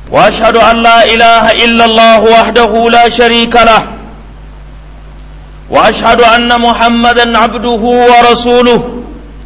واشهد ان لا اله الا الله وحده لا شريك له واشهد ان محمدا عبده ورسوله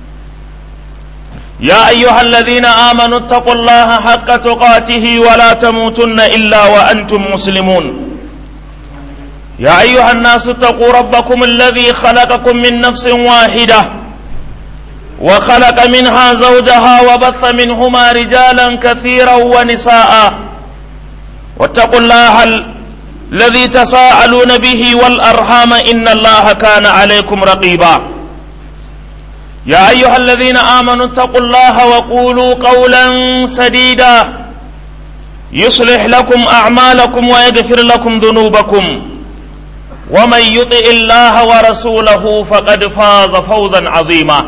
يا ايها الذين امنوا اتقوا الله حق تقاته ولا تموتن الا وانتم مسلمون يا ايها الناس اتقوا ربكم الذي خلقكم من نفس واحده وخلق منها زوجها وبث منهما رجالا كثيرا ونساء واتقوا الله الذي تساءلون به والارحام ان الله كان عليكم رقيبا يا ايها الذين امنوا اتقوا الله وقولوا قولا سديدا يصلح لكم اعمالكم ويغفر لكم ذنوبكم ومن يطع الله ورسوله فقد فاز فوزا عظيما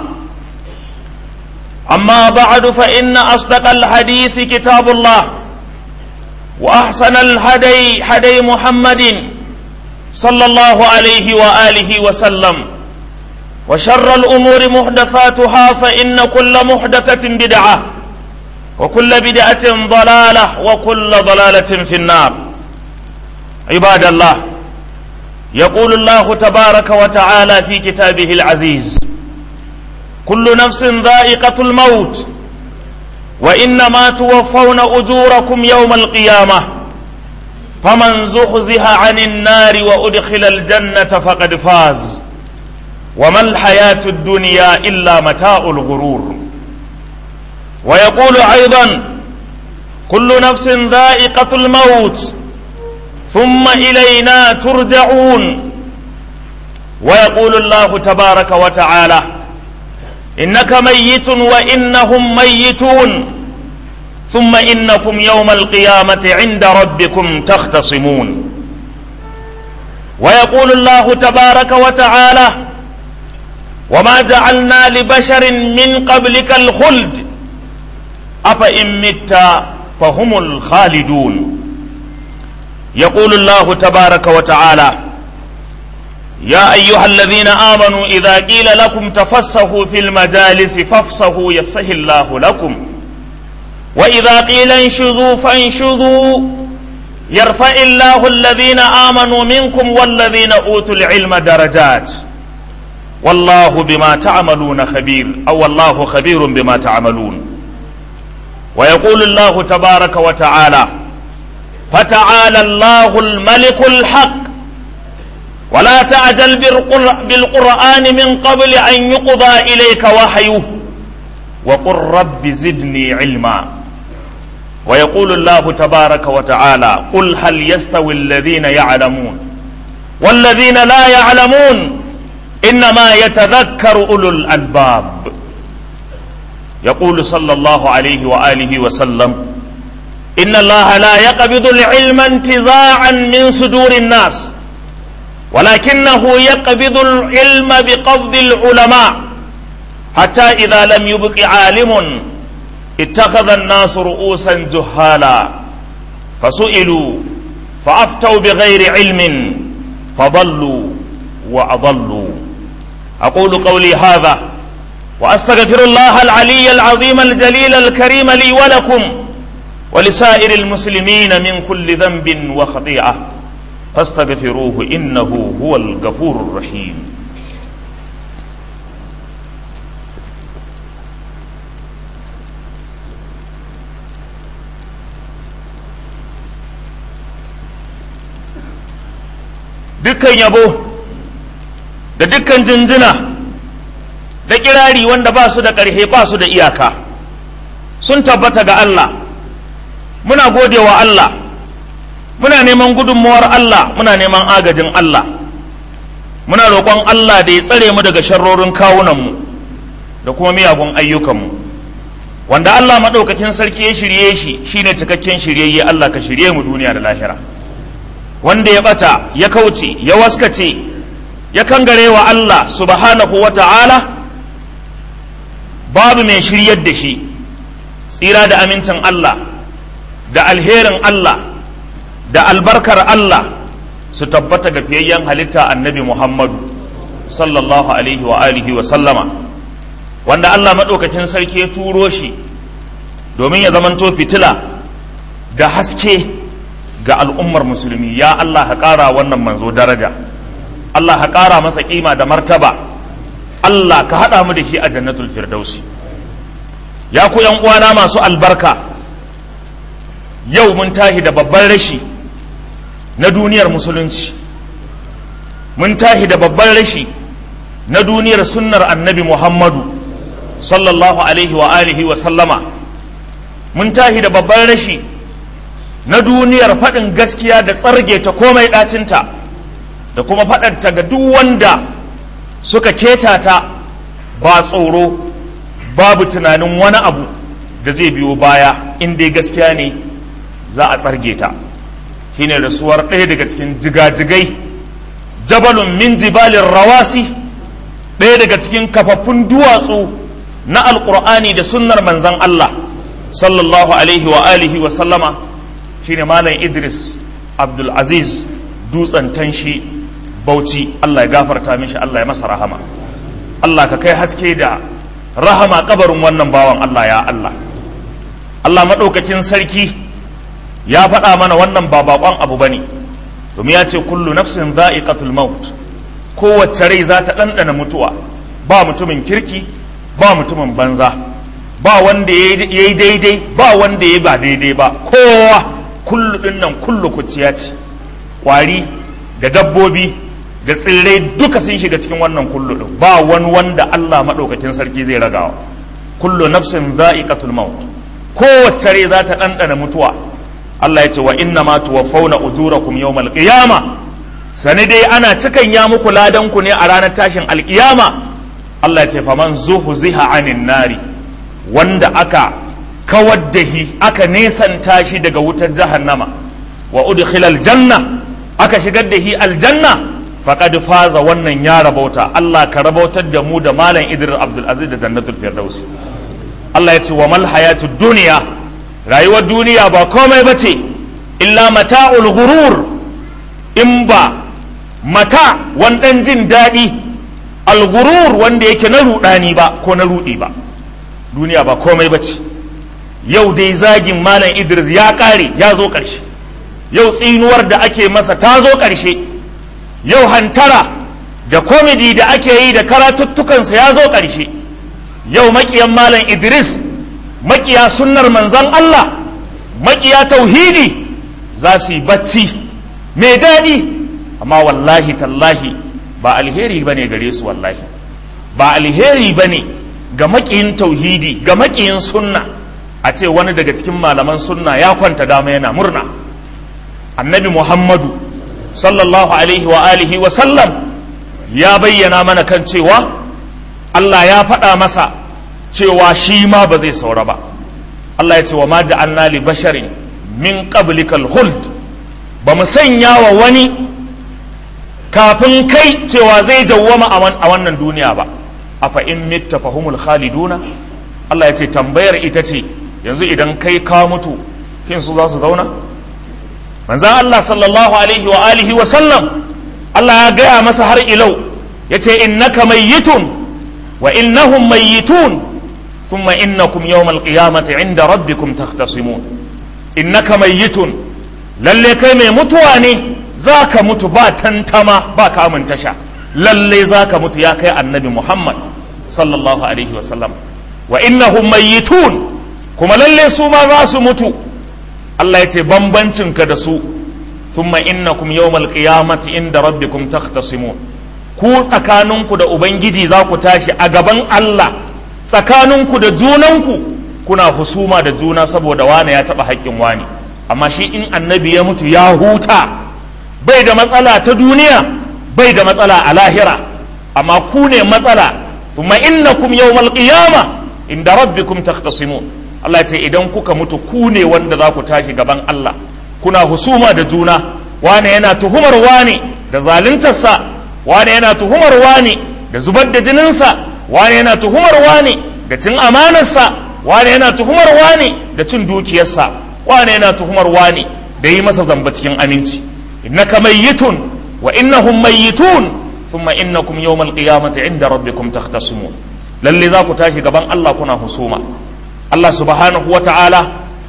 اما بعد فان اصدق الحديث كتاب الله واحسن الهدي هدي محمد صلى الله عليه واله وسلم وشر الامور محدثاتها فان كل محدثه بدعه وكل بدعه ضلاله وكل ضلاله في النار عباد الله يقول الله تبارك وتعالى في كتابه العزيز كل نفس ذائقه الموت وانما توفون اجوركم يوم القيامه فمن زحزح عن النار وادخل الجنه فقد فاز وما الحياه الدنيا الا متاع الغرور ويقول ايضا كل نفس ذائقه الموت ثم الينا ترجعون ويقول الله تبارك وتعالى انك ميت وانهم ميتون ثم انكم يوم القيامه عند ربكم تختصمون ويقول الله تبارك وتعالى وما جعلنا لبشر من قبلك الخلد افان مت فهم الخالدون يقول الله تبارك وتعالى يا ايها الذين امنوا اذا قيل لكم تفسحوا في المجالس فافسحوا يفسح الله لكم واذا قيل انشذوا فانشذوا يرفع الله الذين امنوا منكم والذين اوتوا العلم درجات والله بما تعملون خبير او الله خبير بما تعملون ويقول الله تبارك وتعالى فتعالى الله الملك الحق ولا تعجل بالقرآن من قبل أن يقضى إليك وحيه وقل رب زدني علما ويقول الله تبارك وتعالى قل هل يستوي الذين يعلمون والذين لا يعلمون إنما يتذكر أولو الألباب يقول صلى الله عليه وآله وسلم إن الله لا يقبض العلم انتزاعا من صدور الناس ولكنه يقبض العلم بقبض العلماء حتى إذا لم يبق عالم اتخذ الناس رؤوسا جهالا فسئلوا فأفتوا بغير علم فضلوا وأضلوا أقول قولي هذا وأستغفر الله العلي العظيم الجليل الكريم لي ولكم ولسائر المسلمين من كل ذنب وخطيئة فاستغفروه إنه هو الغفور الرحيم dukkan yabo da dukkan jinjina da kirari wanda ba su da ƙarhe ba su da iyaka sun tabbata ga Allah muna gode wa Allah muna neman gudunmuwar Allah muna neman agajin Allah muna roƙon Allah da ya tsare mu daga sharrorin kawunanmu da kuma miyagun ayyukanmu wanda Allah maɗaukakin sarki ya shirye shi shine cikakken shiryayye Allah ka shirye mu duniya da lahira wanda ya ɓata ya kauce ya waskace ya kangare wa Allah subhanahu wa ta'ala babu mai shiryar da shi tsira da amincin Allah da alherin Allah da albarkar Allah su tabbata ga fiyayyen halitta annabi Muhammadu sallallahu alaihi wa alihi wa sallama wanda Allah maɗaukakin sarki ya turo shi domin ya zamanto fitila da haske ga al'ummar musulmi ya Allah ka ƙara wannan manzo daraja Allah ka ƙara masa ƙima da martaba Allah ka haɗa mu da shi a jannatul firdausi ya ku yan uwana masu albarka yau mun tahi da babban rashi na duniyar musulunci mun tahi da babban rashi na duniyar sunnar annabi muhammadu sallallahu alaihi wa alihi wa sallama mun tahi da babban rashi na duniyar faɗin gaskiya da tsarge ta komai ɗacinta da kuma faɗanta ga duk wanda suka keta ta ba tsoro babu tunanin wani abu da zai biyo baya in dai gaskiya ne za a tsarge ta shine rasuwar ɗaya daga cikin jigajigai jabalun min jibalin rawasi ɗaya daga cikin kafaffun duwatsu na alƙur'ani da sunnar manzan Allah sallallahu alaihi wa alihi wa sallama shine malam idris abdulaziz dutsen tanshi bauchi Allah ya gafarta mishi Allah ya masa rahama Allah ka kai haske da rahama kabarin wannan bawan Allah ya Allah Allah maɗaukakin sarki ya faɗa mana wannan ba baƙon abu bane domin ya ce kullu nafsin za'iqatul maut kowace rai za ta ɗanɗana mutuwa ba mutumin kirki ba mutumin banza ba wanda ya yi daidai ba wanda ya ba daidai ba kowa kullu ɗin nan kullu kuciya ce ƙwari da dabbobi da tsirrai duka sun shiga cikin wannan kullu ɗin ba wani wanda Allah maɗaukakin sarki zai ragawa kullu nafsin za'iqatul maut kowace rai za ta ɗanɗana mutuwa Allah ya ce wa inna ma tuwaffawna ujurakum yawmal qiyama sani dai ana cikan ya muku ladan ku ne a ranar tashin alkiyama Allah ya ce faman zuhziha anin nari wanda aka kawar da hi aka nesanta shi daga wutar jahannama wa udkhila aljanna aka shigar da hi aljanna faqad faza wannan ya rabauta Allah ka rabautar da mu da malam Idris Abdul Aziz da Jannatul Firdaus Allah ya ce wa mal hayatud dunya rayuwar duniya ba komai bace illa mata'ul ghurur in ba mata wandan jin daɗi al-ghurur wanda yake na rudani ba ko na rudi ba duniya ba komai bace yau dai zagin malam Idris ya kare ya zo ƙarshe yau tsinuwar da ake masa ta zo ƙarshe yau hantara da komedi da ake yi da karatuttukansa ya zo ƙarshe yau maƙiyan malam idris maƙiya sunnar manzan allah maƙiya tauhidi za su yi bacci mai daɗi amma wallahi tallahi ba alheri ba ne gare su wallahi ba alheri ba ne ga maƙiyin tauhidi ga maƙiyin sunna a ce wani daga cikin malaman sunna ya kwanta dama yana murna annabi muhammadu sallallahu alaihi wa alihi wa sallam ya bayyana mana kan cewa Allah ya faɗa masa cewa shi ma ba zai saura ba Allah ya ce wa ma ja'alna li basharin min qablikal khuld ba mu sanya wa wani kafin kai cewa zai dawwama a wannan duniya ba afa in mitta fahumul khaliduna Allah ya ce tambayar ita ce yanzu idan kai ka mutu kin su za su zauna manzan Allah sallallahu alaihi wa alihi wa sallam Allah ya gaya masa har ilau ya ce innaka mayyitun wa innahum mayyitun thumma innakum yawmal qiyamati inda rabbikum takhtasimun innaka mayyitun lalle kai mai mutuwa ne zaka mutu ba tantama ba kamun tasha lalle zaka mutu ya kai annabi Muhammad sallallahu alaihi wa sallam wa innahum mayyitun kuma lalle su ma za su mutu Allah ya ce bambancinka da su thumma innakum yawmal qiyamati inda rabbikum takhtasimun ku tsakaninku da ubangiji za ku tashi a gaban Allah tsakaninku da junanku kuna husuma da juna saboda wane ya taba haƙƙin wani amma shi in annabi ya mutu ya huta bai da matsala ta duniya bai da matsala a lahira amma ku ne matsala thumma innakum yawmal qiyama inda rabbikum takhtasimun Allah ya ce idan kuka mutu ku ne wanda za ku tashi gaban Allah kuna husuma da juna wane yana tuhumar wane da zaluntarsa wane yana tuhumar wane da zubar da jininsa wane yana tuhumar wane da cin amanarsa wane yana tuhumar wane da cin dukiyarsa wane yana tuhumar wane da yi masa zamba cikin aminci innaka mayyitun wa innahum mayyitun thumma innakum yawmal qiyamati inda rabbikum takhtasimun lalle za ku tashi gaban Allah kuna husuma Allah subhanahu wa ta'ala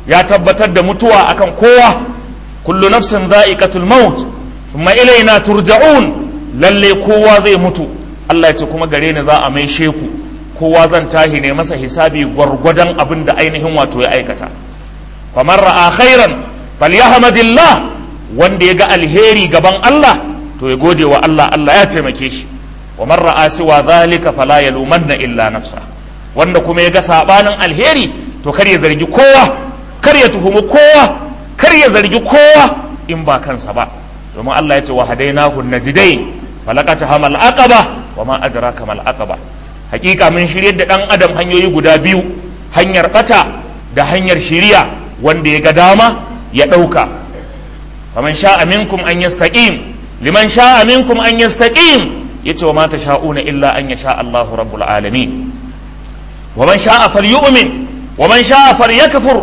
ya tabbatar da mutuwa akan kowa kullu nafsin za'iqatul maut thumma ilaina turja'un lalle kowa zai mutu Allah ya ce kuma gare ni za a mai sheku kowa zan tahi ne masa hisabi gwargwadon abin da ainihin wato ya aikata faman ra'a khairan falyahmadillah wanda ya ga alheri gaban Allah to ya gode wa Allah Allah ya taimake shi wa man ra'a siwa zalika fala yalumanna illa nafsa wanda kuma ya ga sabanin alheri to kar ya zargi kowa kar ya tuhumi kowa kar ya zargi kowa in ba kansa ba domin Allah ya ce wa hadainahu najdain falaqata hamal aqaba wa ma adraka mal aqaba hakika mun shiryar da dan adam hanyoyi guda biyu hanyar bata da hanyar shiriya wanda ya ga dama ya dauka faman sha'a minkum an yastaqim liman sha'a minkum an yastaqim yace wa ma tasha'una illa an yasha Allahu rabbul alamin wa man sha'a falyu'min wa man sha'a falyakfur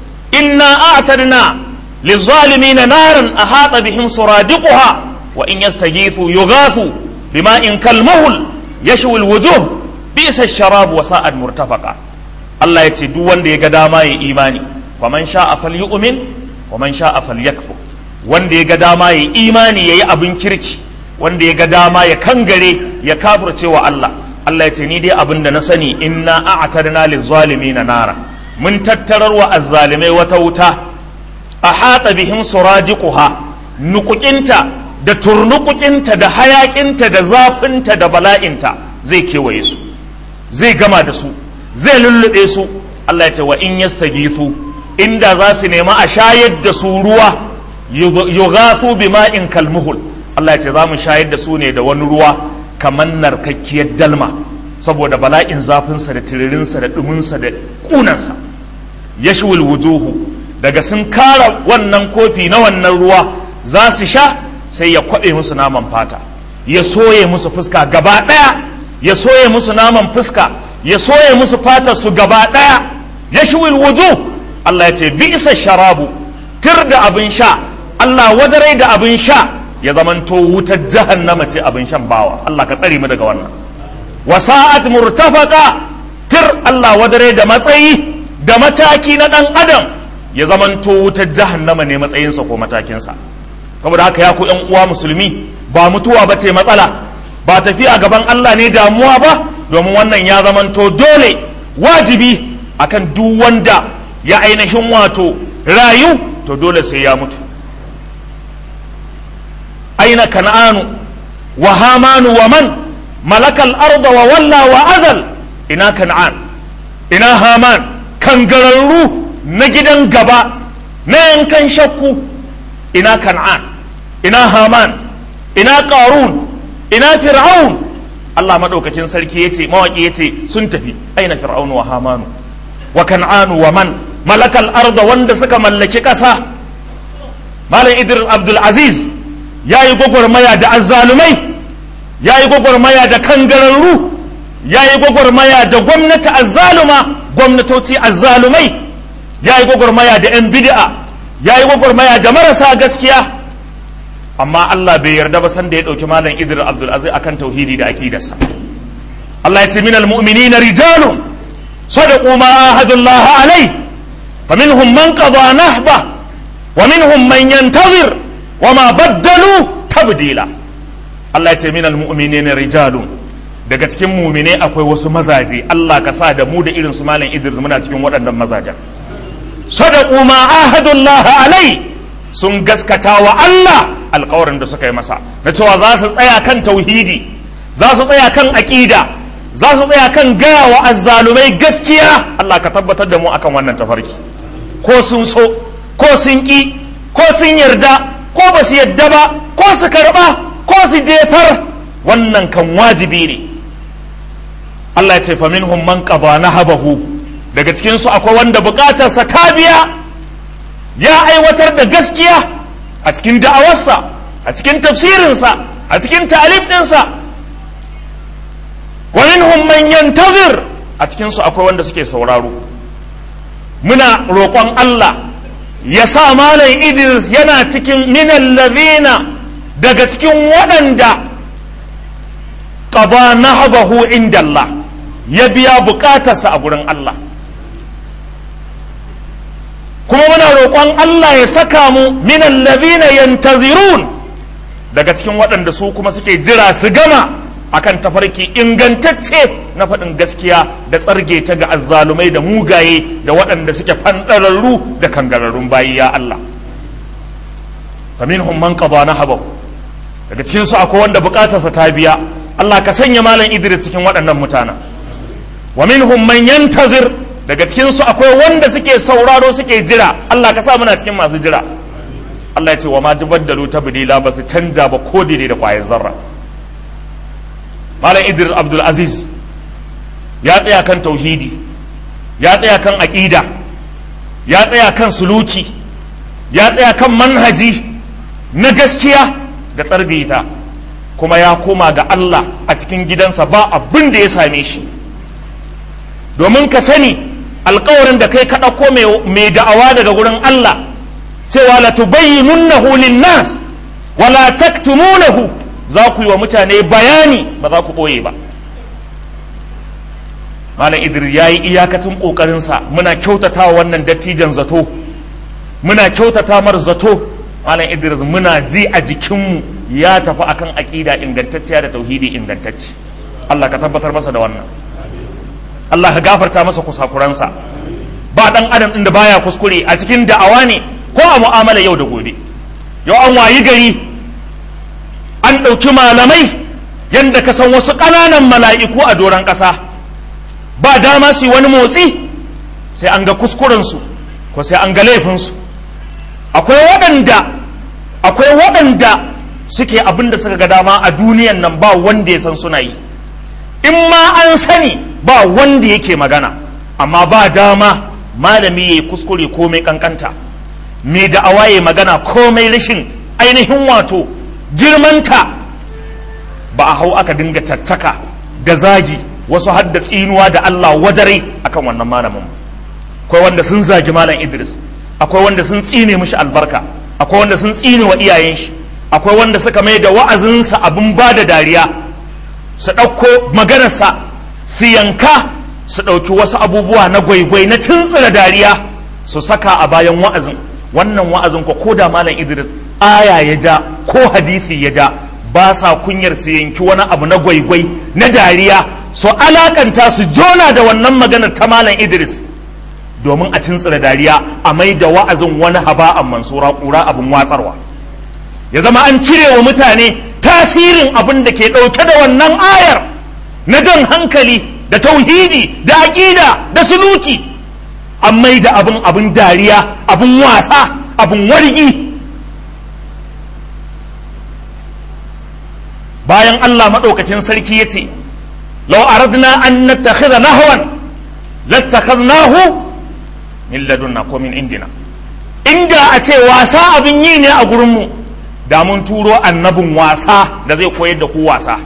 inna a'tadna للظالمين نارا أحاط بهم سرادقها وإن يستغيثوا يغاثوا بماء كالمهل يشوي الوجوه بئس الشراب وساءت مرتفقا الله يتي دو wanda ya ga dama ya imani wa man sha'a falyu'min wa man sha'a falyakfur wanda ya ga dama ya imani yayi abin kirki wanda ya ga dama ya kangare ya kafirce wa Allah Allah ya ce ni dai abin da na sani inna a'tadna lizzalimina nara mun tattarar wa azzalimai wata wuta a haɗa bihim surajiquha nukukinta da turnukukinta da hayakinta da zafinta da bala'inta zai kewaye su zai gama da su zai lullube su Allah ya ce wa in yastaghithu inda za su nemi a shayar da su ruwa yughathu bima'in kalmuhul Allah ya ce za mu shayar da su ne da wani ruwa kamar narkakkiyar dalma saboda bala'in zafinsa da tiririnsa da ɗuminsa da ƙunansa yashwil wujuhu daga sun kara wannan kofi na wannan ruwa za su sha sai ya kwaɓe musu naman fata ya soye musu fuska gaba ɗaya ya soye musu naman fuska ya soye musu fatar su gaba ɗaya ya shiwil wuju Allah ya ce bi isa sharabu tir da abin sha Allah wadarai da abin sha ya zamanto wutar jahannama ce abin shan bawa Allah ka tsare mu daga wannan wasa'at murtafaqa tir Allah wadarai da matsayi da mataki na ɗan adam ya zamanto wutar jahannama ne matsayinsa ko matakinsa saboda haka ya ku yan uwa musulmi ba mutuwa ba ce matsala ba tafiya gaban Allah ne damuwa ba domin wannan ya zamanto dole wajibi akan duk wanda ya ainihin wato rayu to dole sai ya mutu aina kan'anu wa hamanu wa man malakal arda wa walla wa azal ina kan'an ina haman kangararru na gidan gaba na yankan shakku ina kan'an ina haman ina qarun ina fir'aun Allah madaukakin sarki yace mawaki yace sun tafi aina fir'aun wa hamanu wa kan'an wa man malakal arda wanda suka mallaki kasa malam idris abdul aziz yayi gwagwarmaya da azzalumai yayi gwagwarmaya da kangararru yayi gwagwarmaya da gwamnati azzaluma gwamnatoci azzalumai ya yi gwagwarmaya da 'yan bid'a ya yi gwagwarmaya da marasa gaskiya amma Allah bai yarda ba sanda ya ɗauki malam Idris Abdul Aziz akan tauhidi da aqidarsa Allah ya ce min almu'minina rijalun sadaqu ma ahadullah alai faminhum man qada nahba wa minhum man yantazir wa ma baddalu tabdila Allah ya ce min almu'minina rijalun daga cikin mumine akwai wasu mazaje Allah ka sa da mu da irin su malam Idris muna cikin waɗannan mazajen sadaku ma ahadullah alai sun gaskata wa Allah alkawarin da suka yi masa na cewa za su tsaya kan tauhidi za su tsaya kan aƙida za su tsaya kan gaya wa azzalumai gaskiya Allah ka tabbatar da mu akan wannan tafarki ko sun so ko sun ƙi ko sun yarda ko ba su yarda ba ko su karɓa ko su jefar wannan kan wajibi ne Allah ya ce fa minhum man qada nahabahu daga cikinsu akwai wanda bukatarsa ta biya ya aiwatar da gaskiya a cikin da'awarsa a cikin tafsirinsa a cikin talib ɗinsa wa minhum man yantazir a cikinsu akwai wanda suke sauraro muna roƙon Allah ya sa malam Idris yana cikin minan ladina daga cikin waɗanda qada nahabahu inda Allah ya biya bukatarsa a gurin Allah ko kuma muna roƙon Allah ya saka mu min allazina yantazirun daga cikin waɗanda su kuma suke jira su gama akan tafarki ingantacce na faɗin gaskiya da tsarge ta ga azzalumai da mugaye da waɗanda suke fanɗararru da kangararrun bayi ya Allah faminhum man qada nahabahu daga cikin su akwai wanda bukatarsa ta biya Allah ka sanya malam Idris cikin waɗannan mutanen wa minhum man yantazir daga cikin su akwai wanda suke sauraro suke jira Allah ka sa muna cikin masu jira Allah ya ce wa ma dubaddalu tabdila ba su canja ba ko daidai da kwayar zarra malam Idris Abdul Aziz ya tsaya kan tauhidi ya tsaya kan aqida ya tsaya kan suluki ya tsaya kan manhaji na gaskiya da tsargaita kuma ya koma ga Allah a cikin gidansa ba abin da ya same shi domin ka sani alkawarin da kai ka ɗauko mai da'awa daga gurin Allah cewa la tubayyinunnahu lin-nas wa la taktumunahu za ku yi wa mutane bayani ba za ku ɓoye ba malam idris ya yi iyakacin ƙoƙarinsa muna kyautata wannan dattijan zato muna kyautata mar zato malam idris muna ji a jikinmu ya tafi akan aƙida ingantacciya da tauhidi ingantacce allah ka tabbatar masa da wannan allah ka gafarta masa kusakuransa ba ɗan adam ɗin da baya kuskure a cikin da'awa ne ko a mu'amala yau da gobe yau an wayi gari an ɗauki malamai yadda ka san wasu ƙananan mala'iku a doron ƙasa ba dama su yi wani motsi sai an ga kuskurensu ko sai an ga laifinsu akwai waɗanda akwai waɗanda suke abin da suka ga dama a duniyan nan ba wanda ya san suna yi in ma an sani ba wanda yake magana amma ba dama malami ya yi kuskure komai kankanta mai da'awa ya magana komai rashin ainihin wato girmanta ba a hau aka dinga caccaka da zagi wasu hadda tsinuwa da Allah wadare akan wannan malamin akwai wanda sun zagi malam Idris akwai wanda sun tsine mishi albarka akwai wanda sun tsine wa iyayen shi akwai wanda suka mai da wa'azinsa abin ba da dariya su ɗauko maganarsa su yanka su ɗauki wasu abubuwa na gwaigwai na tuntsira dariya su saka a bayan wa'azin wannan wa'azin ko ko da malam Idris aya ya ja ko hadisi ya ja ba sa kunyar su yanki wani abu na gwaigwai na dariya su alakanta su jona da wannan maganar ta malam Idris domin a tuntsira dariya a mai da wa'azin wani haba'an mansura kura abin watsarwa ya zama an cire wa mutane tasirin abin da ke ɗauke da wannan ayar na jan hankali da tauhidi da aƙida da suluki an mai da abin abin dariya abin wasa abin wargi bayan Allah maɗaukakin sarki ya ce lau aradna an nattakhidha nahwan lattakhadnahu min ladunna ko min indina inda a ce wasa abin yi ne a gurinmu da mun turo annabin wasa da zai koyar da ku wasa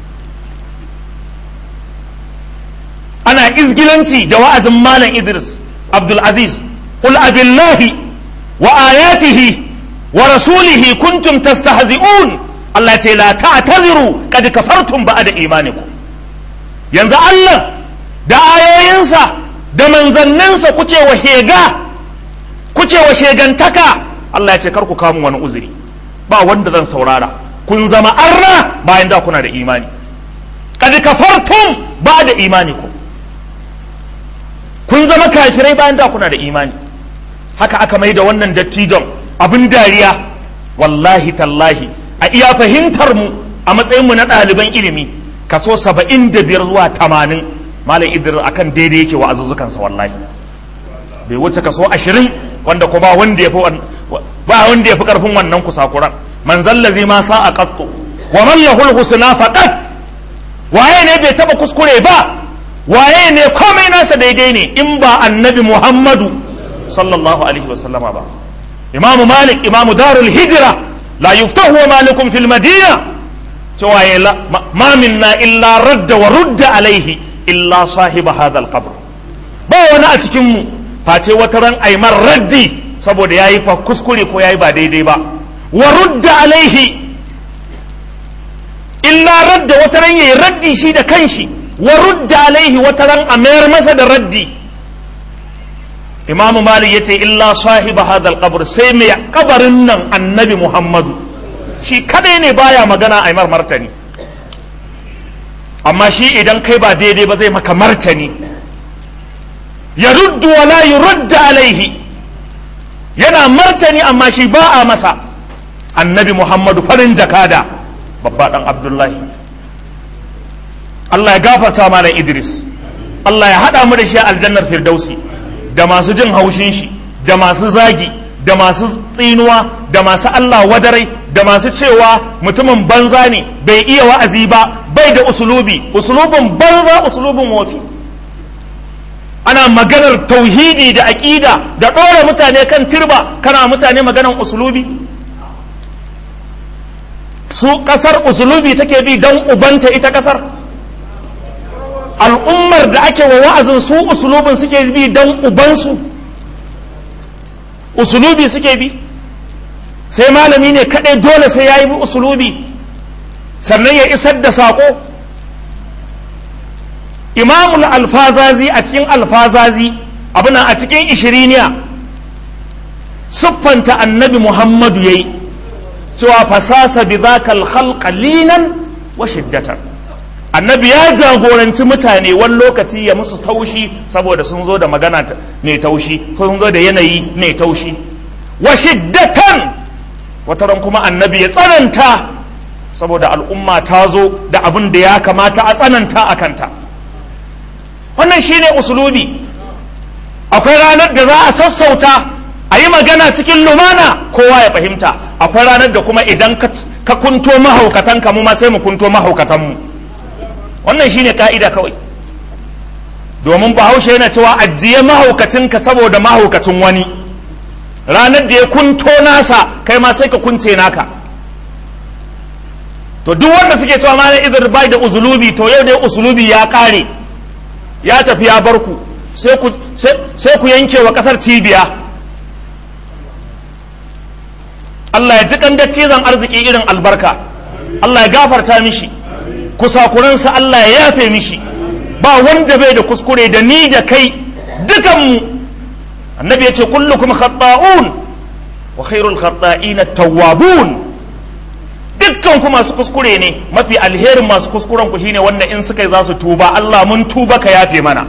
ana izgilanci da wa'azin malam idris abdul aziz qul abillahi wa ayatihi wa rasulihi kuntum tastahzi'un Allah ce la ta'taziru qad kafartum ba'da imanikum yanzu Allah da ayoyinsa da manzanninsa kuke wa hega kuke wa shegantaka Allah ya ce kar ku kawo wani uzuri ba wanda zan saurara kun zama arna bayan da kuna da imani kad kafartum ba da imanikum kun zama kafirai bayan da kuna da imani haka aka mai da wannan dattijon abin dariya wallahi tallahi a iya fahimtar mu a matsayin mu na ɗaliban ilimi kaso saba'in da biyar zuwa tamanin malam idris akan daidai yake wa azuzzukansa wallahi bai wuce kaso ashirin wanda ko ba wanda ya fi ba wanda ya fi karfin wannan kusakuran man zallazi ma sa a qattu wa man lahul husna faqat waye ne bai taba kuskure ba waye ne komai nasa daidai ne in ba annabi muhammadu sallallahu alaihi wasallama ba imam malik imam darul hijra la yuftahu wa malikum fil madina cewa ya ma minna illa radda wa rudda alaihi illa sahiba hadha al qabr ba wani a cikin mu face wata ran aimar raddi saboda ya yi kuskure ko ya yi ba daidai ba wa rudda alaihi illa radda wata ran ya yi raddi shi da kanshi wa rudda alaihi wata ran a mayar masa da raddi imamu malik yace illa sahiba hadal qabr sai mai kabarin nan annabi muhammadu shi kadai ne baya magana a mar martani amma shi idan kai ba daidai ba zai maka martani ya ruddu wa la yurudda alaihi yana martani amma shi ba a masa annabi muhammadu farin jakada babba dan abdullahi Allah ya gafarta malam idris Allah ya haɗa mu da shi a aljannar firdausi da masu jin haushin shi da masu zagi da masu tsinuwa da masu Allah wadarai da masu cewa mutumin banza ne bai iya wa'azi ba bai da usulubi usulubin banza usulubin wofi ana maganar tauhidi da aƙida da ɗora mutane kan turba kana mutane maganar usulubi su ƙasar usulubi take bi don ubanta ita ƙasar al'ummar da ake wa wa'azin su usulubin suke bi don ubansu usulubi suke bi sai malami ne kaɗai dole sai ya yi bi usulubi sannan ya isar da saƙo imamul alfazazi a cikin alfazazi abuna a cikin ishiriniya siffanta annabi muhammadu ya yi cewa fasasa bi zakal khalqa linan wa shiddatan annabi ya jagoranci mutane wani lokaci ya musu taushi saboda sun zo da magana mai taushi sun zo da yanayi mai taushi wa shiddatan wataran kuma annabi ya tsananta saboda al'umma ta zo da abin da ya kamata a tsananta a kanta wannan shine usulubi akwai ranar da za a sassauta a yi magana cikin lumana kowa ya fahimta akwai ranar da kuma idan ka kunto mahaukatan mu ma sai mu kunto mahaukatanmu wannan shine ka'ida kawai domin bahaushe yana cewa ajiye mahaukacinka saboda mahaukacin wani ranar da ya kunto nasa kai ma sai ka kunce naka to duk wanda suke cewa ma idar bai da usulubi to yau dai usulubi ya kare ya tafi ya bar ku sai ku yanke wa kasar cibiya Allah ya ji kan dattizan arziki irin albarka Allah ya gafarta mishi kusakuransa Allah ya yafe mishi ba wanda bai da kuskure da ni da kai dukanmu annabi ya ce kullukum khata'un wa khairul khata'ina tawwabun dukkan ku masu kuskure ne mafi alherin masu kuskuren ku shine wanda in suka yi za su tuba Allah mun tuba ka yafe mana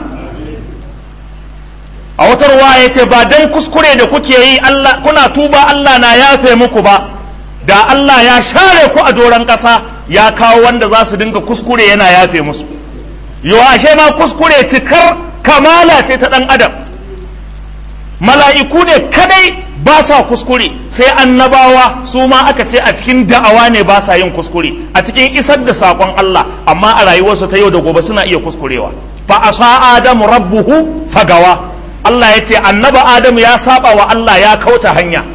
a wata ruwa ya ce ba dan kuskure da kuke yi Allah kuna tuba Allah na yafe muku ba da Allah ya share ku a doron ƙasa ya kawo wanda za su dinga kuskure yana yafe musu yawa ashe ma kuskure cikar kamala ce ta ɗan adam mala'iku ne kadai ba sa kuskure sai annabawa su ma aka ce a cikin da'awa ne ba sa yin kuskure a cikin isar da saƙon Allah amma a rayuwarsu ta yau da gobe suna iya kuskurewa fa asa adamu rabbuhu fagawa Allah ya ce annaba adamu ya saba wa Allah ya kauta hanya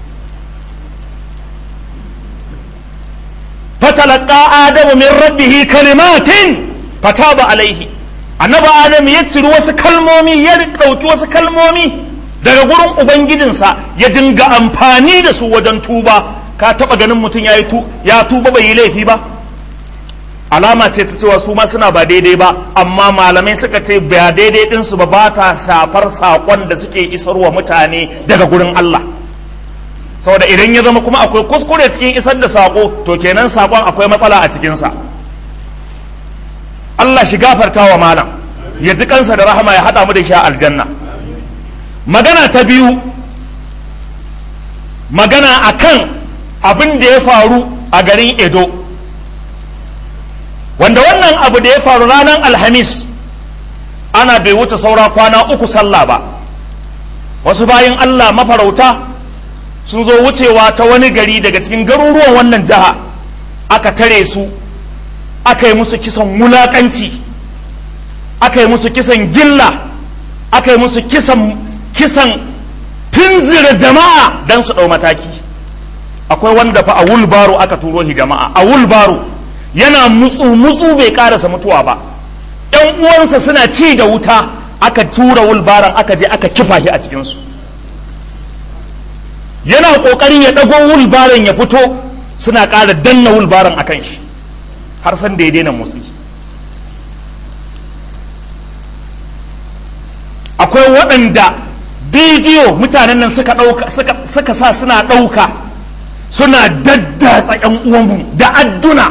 فتلقى آدم من ربه كلمات فتاب عليه annabi adam ya ciri wasu kalmomi ya ɗauki wasu kalmomi daga gurin ubangijinsa ya dinga amfani da su wajen tuba ka taɓa ganin mutum ya ya tuba bai yi laifi ba alama ce ta cewa su ma suna ba daidai ba amma malamai suka ce ba daidai ɗinsu ba ba ta safar saƙon da suke isarwa mutane daga gurin Allah saboda idan ya zama kuma akwai kuskure cikin isar da saƙo to kenan saƙon akwai matsala a cikinsa Allah shi gafarta wa malam ya ji kansa da rahama ya haɗa mu da sha aljanna magana ta biyu magana akan abin da ya faru a garin edo wanda wannan abu da ya faru ranar alhamis ana bai wuce saura kwana uku sallah ba wasu bayan Allah mafarauta sun zo wucewa ta wani gari daga cikin garuruwan wannan jiha aka tare su aka yi musu kisan wulakanci aka yi musu kisan gilla aka yi musu kisan kisan tunzira jama'a don su ɗau mataki akwai wanda fa a wulbaro aka turo shi jama'a a wulbaro yana mutsu mutsu bai karasa mutuwa ba yan uwansa suna ci da wuta aka tura wulbaran aka je aka kifa shi a cikinsu yana ƙoƙarin ya ɗago wulbaran ya fito suna ƙara danna wulbaran a kan shi har san da ya daina motsi akwai waɗanda bidiyo mutanen nan suka ɗauka suka sa suna ɗauka suna daddatsa ‘yan uwanmu da adduna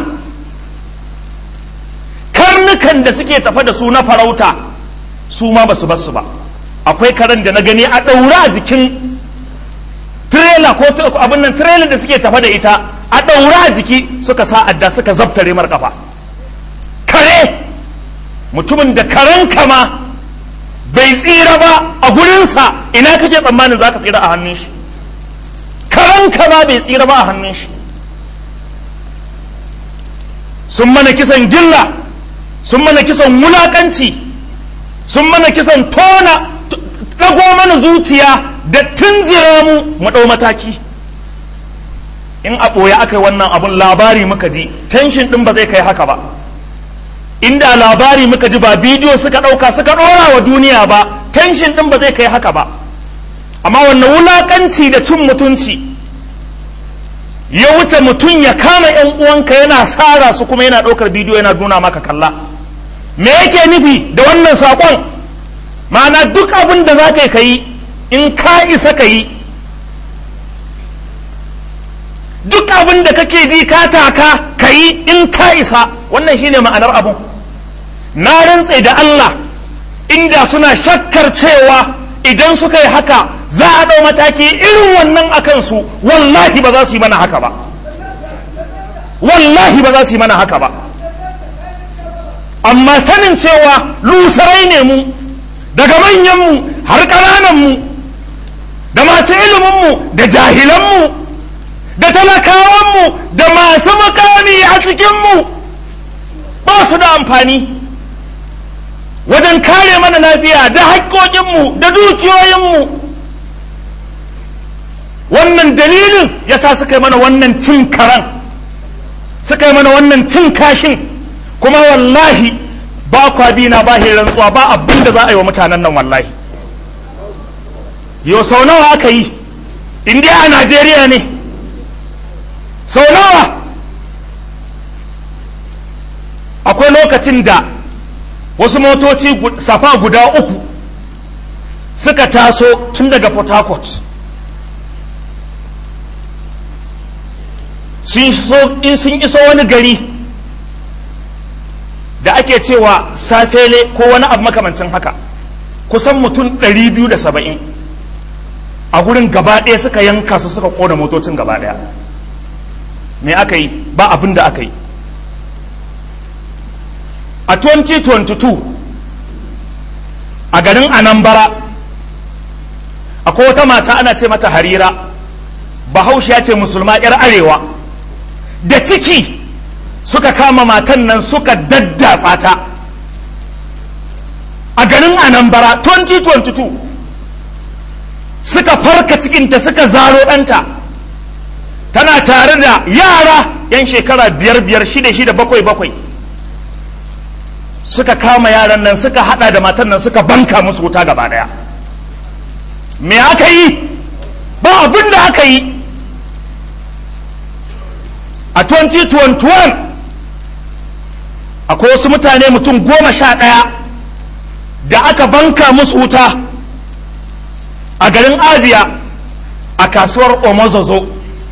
karnukan da suke tafa da su na farauta su ma ba su basu ba akwai karen da na gani a ɗaura a jikin trailer ko abin nan trailer da suke tafa da ita a ɗaura a jiki suka sa adda suka zabtare mar kafa kare mutumin da karen kama bai tsira ba a gurinsa ina kake tsammanin za ka tsira a hannun shi karen kama bai tsira ba a hannun shi sun mana kisan gilla sun mana kisan wulakanci sun mana kisan tona ɗago mana zuciya da tunzira mu mu ɗau mataki in a ɓoye aka yi wannan abun labari muka ji tension ɗin ba zai kai haka ba inda labari muka ji ba bidiyo suka ɗauka suka ɗora wa duniya ba tension ɗin ba zai kai haka ba amma wannan wulakanci da cin mutunci ya wuce mutum ya kama ‘yan uwanka yana tsara su kuma yana ɗaukar bidiyo yana nuna maka kalla me yake nufi da wannan saƙon ma'ana duk abin da za ka yi in ka isa ka yi duk abin da kake ji ka taka ka yi in ka isa wannan shine ma'anar abun na rantse da Allah inda suna shakkar cewa idan suka yi haka za a ɗau mataki irin wannan a kansu wallahi ba za su yi mana haka ba wallahi ba za su yi mana haka ba amma sanin cewa lusarai ne mu daga manyanmu har ƙanananmu da masu iliminmu da jahilanmu da talakawanmu da masu makami a cikinmu ba su da amfani wajen kare mana lafiya da haƙƙoƙinmu da dukiyoyinmu wannan dalilin ya sa suka yi mana wannan cin karan suka yi mana wannan cin kashin kuma wallahi ba kwa bi na ba rantsuwa ba abin da za a yi wa mutanen nan wallahi yau sau nawa aka yi indiya a najeriya ne sau nawa akwai lokacin da wasu motoci safa guda uku suka taso tun daga port harcourt in sun iso wani gari da ake cewa safele ko wani abu makamancin haka kusan mutum 270 a gurin gaba ɗaya suka yanka su suka kona motocin gaba ɗaya me aka yi ba abin da aka yi a 2022 a garin anambara akwai wata mata ana ce mata harira bahaushe ya ce musulma 'yar arewa da ciki suka kama matan nan suka daddatsa ta a garin anambara 2022 suka farka cikinta suka zaro ɗanta tana tare da yara 'yan shekara biyar biyar shida shida bakwai bakwai suka kama yaran nan suka hada da matan nan suka banka musu wuta gaba daya me aka yi ba abin da aka yi a 2021 akwai wasu mutane mutum goma sha ɗaya da aka banka musu wuta a garin abia a kasuwar omozozo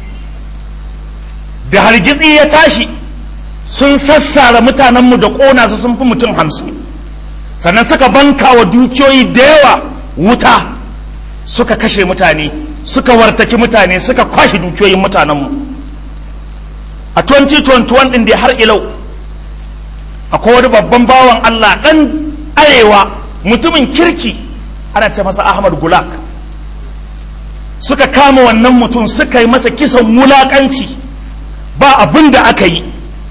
da hargitsi ya tashi sun sassara mutanenmu da ƙona su sun fi mutum hamsin sannan suka banka wa dukiyoyi da yawa wuta suka kashe mutane suka wartaki mutane suka kwashe dukiyoyin mutanenmu a 2021 ɗin da har ilau akwai wani babban bawan Allah ɗan arewa mutumin kirki ana ce masa Ahmad Gulak suka kama wannan mutum suka yi masa kisan wulaƙanci ba abin da aka yi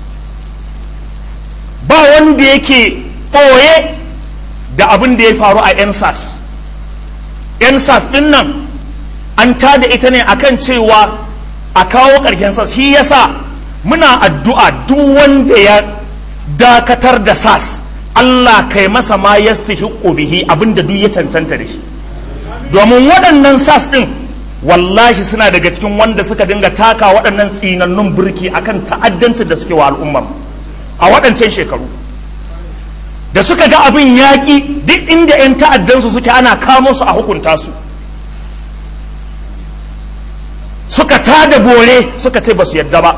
ba wanda yake ɓoye da abin da ya faru a ensas ensas ɗin nan an tada ita ne akan cewa a kawo ƙarshen sas shi yasa muna addu'a duk wanda ya dakatar da sas Allah kai masa ma ya bihi abinda duk ya cancanta da shi domin waɗannan sas ɗin wallahi suna daga cikin wanda suka dinga taka waɗannan tsinannun birki akan ta'addancin da suke wa al'ummar a waɗancan shekaru da suka ga abin yaƙi duk inda 'yan ta'addansu suke ana kamo su a hukunta su suka tada bore suka ce ba su yadda ba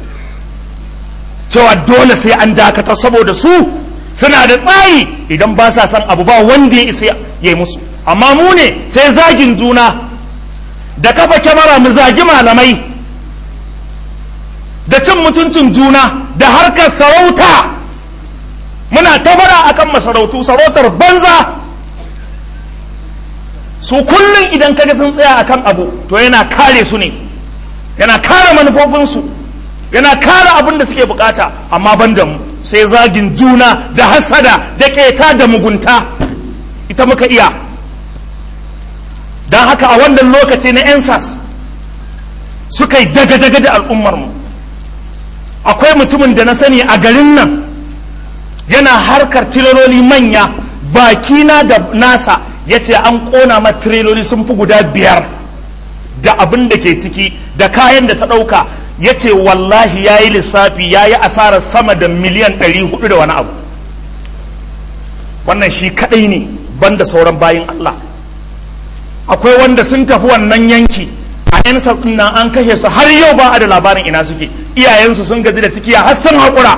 cewa dole sai an dakata saboda su suna da tsayi idan ba sa san abu ba wanda ya isa ya yi musu amma mu ne sai zagin juna da kafa kyamara mu zagi malamai da cin mutuncin juna da harkar sarauta muna tabara akan masarautu sarautar banza su kullum idan kaga sun tsaya akan abu to yana kare su ne yana kare manufofinsu yana kare abin da suke bukata amma ban da mu sai zagin juna da hasada da keta da mugunta ita muka iya don haka a wannan lokaci na ensas suka yi daga-daga da al'ummarmu akwai mutumin da na sani a garin nan yana harkar tireloli manya bakina da nasa ya ce an kona ma tireloli sun fi guda biyar da abin da ke ciki da kayan da ta ɗauka ya ce wallahi ya yi lissafi ya yi asarar sama da miliyan 400 da wani abu wannan shi kaɗai ne banda sauran bayin Allah akwai wanda sun tafi wannan yanki a yan nan an kashe su har yau ba a da labarin ina suke iyayensu sun gaji da cikiya har sun haƙura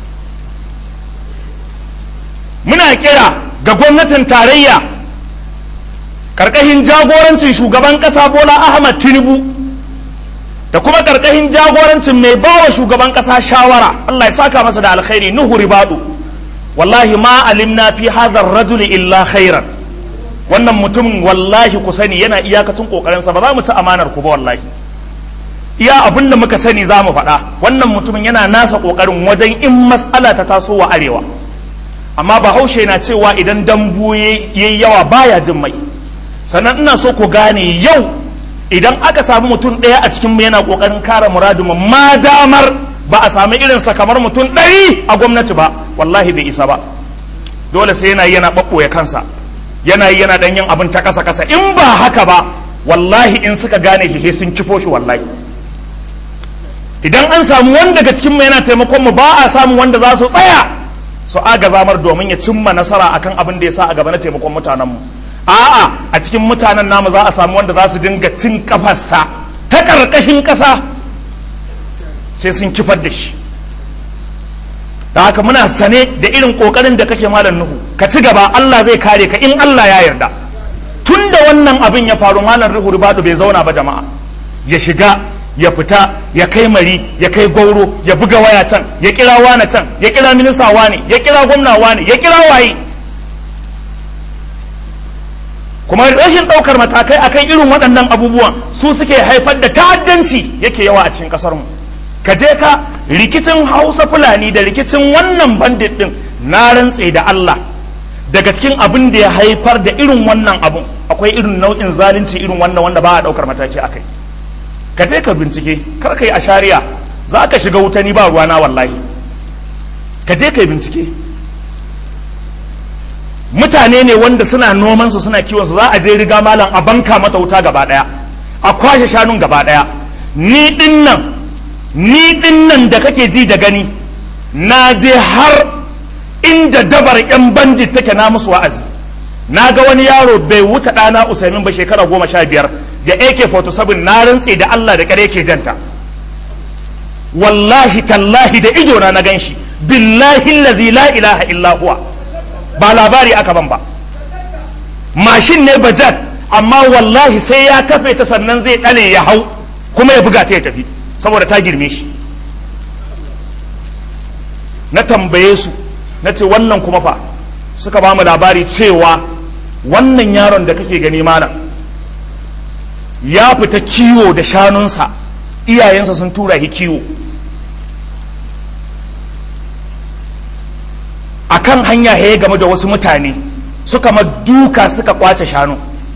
muna kira ga gwamnatin tarayya ƙarƙashin jagorancin shugaban ƙasa bola ahmad tinubu da kuma ƙarƙashin jagorancin mai bawa shugaban ƙasa shawara allah ya saka masa da alkhairi nuhu ribadu wallahi ma alimna fi hadha rajuli illa khairan wannan mutumin wallahi ku sani yana iyakacin kokarinsa ba za mu ci amanar ku ba wallahi iya abin da muka sani za mu faɗa wannan mutumin yana nasa kokarin wajen in matsala ta taso wa arewa amma bahaushe na cewa idan dambu yayi yawa baya jin mai sannan ina so ku gane yau idan aka samu mutum ɗaya a cikin mu yana kokarin kare muradinmu ma damar ba a sami irinsa kamar mutum ɗari a gwamnati ba wallahi bai isa ba dole sai yana yana ɓaɓɓoye kansa yana yi yana dan yin abin ta kasa kasa in ba haka ba wallahi in suka gane shi sun kifo shi wallahi idan an samu wanda daga cikin mu yana taimakon mu ba a samu wanda za su tsaya su aga zamar domin ya cimma nasara akan abin da ya sa a gaba na taimakon mutanen mu a'a a cikin mutanen namu za a samu wanda za su dinga cin kafarsa ta karkashin kasa sai sun kifar da shi da haka muna sane da irin kokarin da kake malam nuhu ka ci gaba Allah zai kare ka in Allah ya yarda tun da wannan abin ya faru malam ruhu ribadu bai zauna ba jama'a ya shiga ya fita ya kai mari ya kai gauro ya buga waya can ya kira wane can ya kira minista wane ya kira gwamna wane ya kira waye kuma rashin ɗaukar matakai akan irin waɗannan abubuwan su suke haifar da ta'addanci yake yawa a cikin ƙasarmu ka je ka rikicin hausa fulani da rikicin wannan bandit din na rantse da Allah daga cikin abin da ya haifar da irin wannan abun akwai irin nau'in zalunci irin wannan wanda ba a daukar mataki akai ka je ka bincike kar ka yi a shari'a za ka shiga wuta ni ba ruwana wallahi ka je ka yi bincike mutane ne wanda suna noman su suna kiwon su za a je riga malam a banka mata wuta gaba daya a kwashe shanun gaba daya ni din nan ni din nan da kake ji da gani na je har inda dabar yan bandit take na musu wa'azi na ga wani yaro bai wuce ɗana usaimin ba shekara goma sha biyar da ak-47 na rantse da allah da kare ke janta wallahi tallahi da ido na na gan shi billahi lazi la ilaha illa huwa ba labari aka ban ba mashin ne bajat amma wallahi sai ya kafe ta sannan zai ɗane ya hau kuma ya buga ta ya tafi saboda ta girme shi na tambaye su na ce wannan kuma fa suka ba mu labari cewa wannan yaron da kake gani malam ya fita kiwo da shanunsa iyayensa sun tura shi kiwo a kan hanya ya game da wasu mutane suka ma duka suka kwace shanu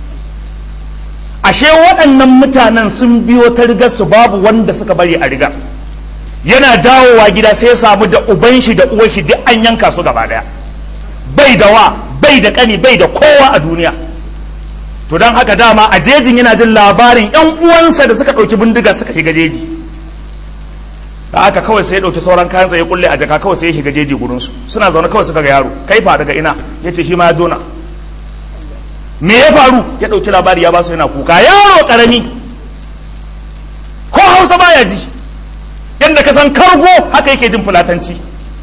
ashe waɗannan mutanen sun biyo ta rigar su babu wanda suka bari a rigar yana dawowa gida sai ya samu da uban shi da uwar shi duk an yanka su gaba daya bai da wa bai da kani bai da kowa a duniya to don haka dama a jejin yana jin labarin yan uwansa da suka ɗauki bindiga suka shiga jeji da haka kawai sai ya ɗauki sauran kayan ya kulle a jaka kawai sai ya shiga jeji gurinsu suna zaune kawai suka ga yaro kai fa daga ina ya ce shi ma ya jona me ya faru ya ɗauki labari ya ba su yana kuka yaro ƙarami hausa baya ji yadda ka san kargo haka yake jin fulatanci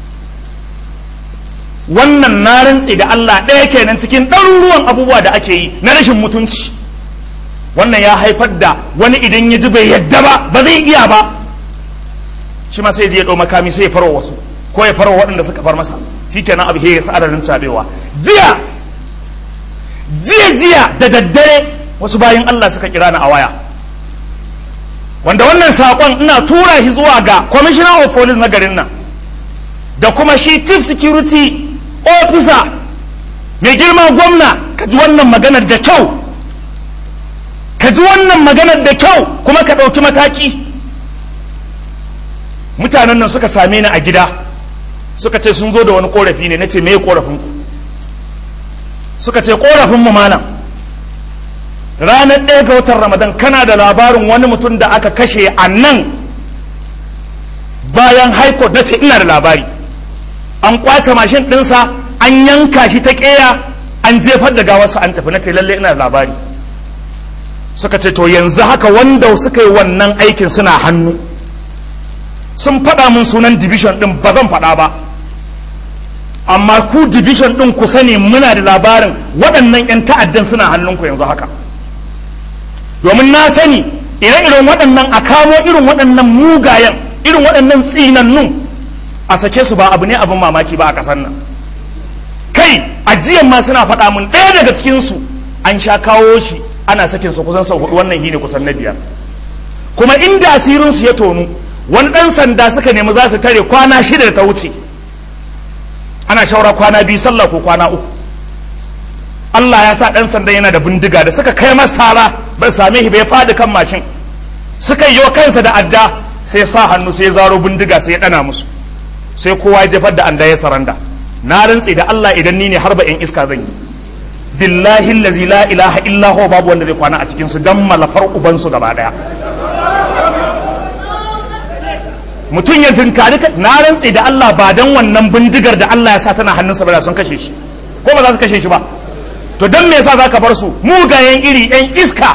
wannan na rantse da Allah ɗaya kenan cikin ɗaruruwan abubuwa da ake yi na rashin mutunci wannan ya haifar da wani idan ya ji bai yadda ba ba zai iya ba shi ma sai je ya ɗau makami sai ya farwa wasu ko ya farwa waɗanda suka far masa shi kenan abu ya sa adadin cabewa jiya jiya jiya da daddare wasu bayan Allah suka kira ni a waya wanda wannan saƙon ina tura shi zuwa ga commissioner of police na garin nan da kuma shi chief security officer mai girma gwamna ka ji wannan maganar da kyau ka ji wannan maganar da kyau kuma ka ɗauki mataki mutanen nan suka same ni a gida suka ce sun zo da wani korafi ne na ce me korafin ku suka ce korafin mu malam ranar ɗaya ga watan ramadan kana da labarin wani mutum da aka kashe a nan bayan haikot na ce ina da labari an kwace mashin ɗinsa an yanka shi ta ƙeya an jefar da gawarsa an tafi na ce lalle ina da labari suka ce to yanzu haka wanda suka yi wannan aikin suna hannu sun faɗa min sunan division ɗin ba zan faɗa ba amma ku division ɗin ku sani muna da labarin waɗannan 'yan ta'addan suna hannunku yanzu haka domin na sani ire-iren waɗannan a kamo irin waɗannan mugayen irin waɗannan tsinannun a sake su ba abu ne abin mamaki ba a ƙasar nan kai ajiyan ma suna faɗa mun ɗaya daga cikinsu an sha kawo shi ana sakin sa kusan sau hudu wannan shine kusan na biyar kuma inda asirin su ya tonu wani ɗan sanda suka nemi za su tare kwana shida da ta wuce ana shaura kwana biyu sallah ko kwana uku Allah ya sa ɗan sanda yana da bindiga da suka kai masa sara bai same shi bai faɗi kan mashin suka yi kansa da adda sai sa hannu sai zaro bindiga sai ya ɗana musu sai kowa ya jefar da anda ya saranda na rantse da Allah idan ni ne har ba in iska zan yi billahi allazi la ilaha illa huwa babu wanda zai kwana a cikin su dan malafar uban su gaba daya mutum ya tunkari na rantse da Allah ba dan wannan bindigar da Allah ya sa tana hannunsa ba da sun kashe shi ko ba za su kashe shi ba to dan me yasa zaka bar su mugayen iri yan iska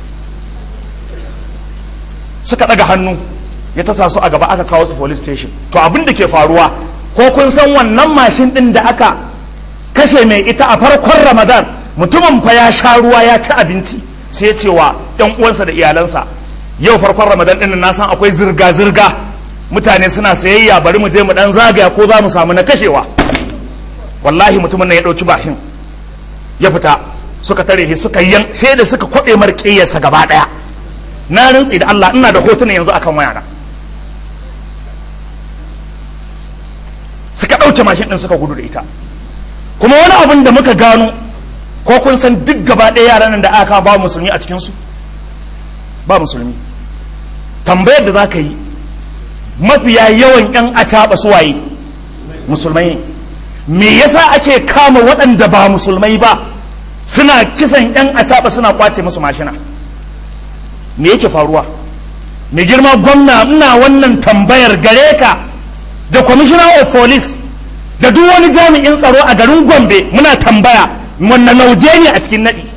suka daga hannu ya tasa su a gaba aka kawo su police station to abin da ke faruwa ko kun san wannan mashin din da aka kashe mai ita a farkon ramadan mutumin fa ya sha ruwa ya ci abinci sai ya ce wa yan uwansa da iyalansa yau farkon ramadan din na san akwai zirga zirga mutane suna sayayya bari mu je mu dan zagaya ko za mu samu na kashewa wallahi mutumin nan ya dauki bashin ya fita suka tare shi suka yan sai da suka kwabe marƙiyarsa gaba daya na rantsi da Allah ina da hotuna yanzu akan wayana suka ɗauke mashin ɗin suka gudu da ita kuma wani abin da muka gano ko kun san duk gaba ɗaya yaran nan da aka ba musulmi a cikinsu ba musulmi tambayar da za ka yi mafiya yawan 'yan acaɓa su waye musulmai ne me yasa ake kama waɗanda ba musulmai ba suna kisan 'yan acaɓa suna kwace musu mashina me yake faruwa mai girma gwamna ina wannan tambayar gare ka da commissioner of police da duk wani jami'in tsaro a garin gombe muna tambaya wannan lauje ne a cikin naɗi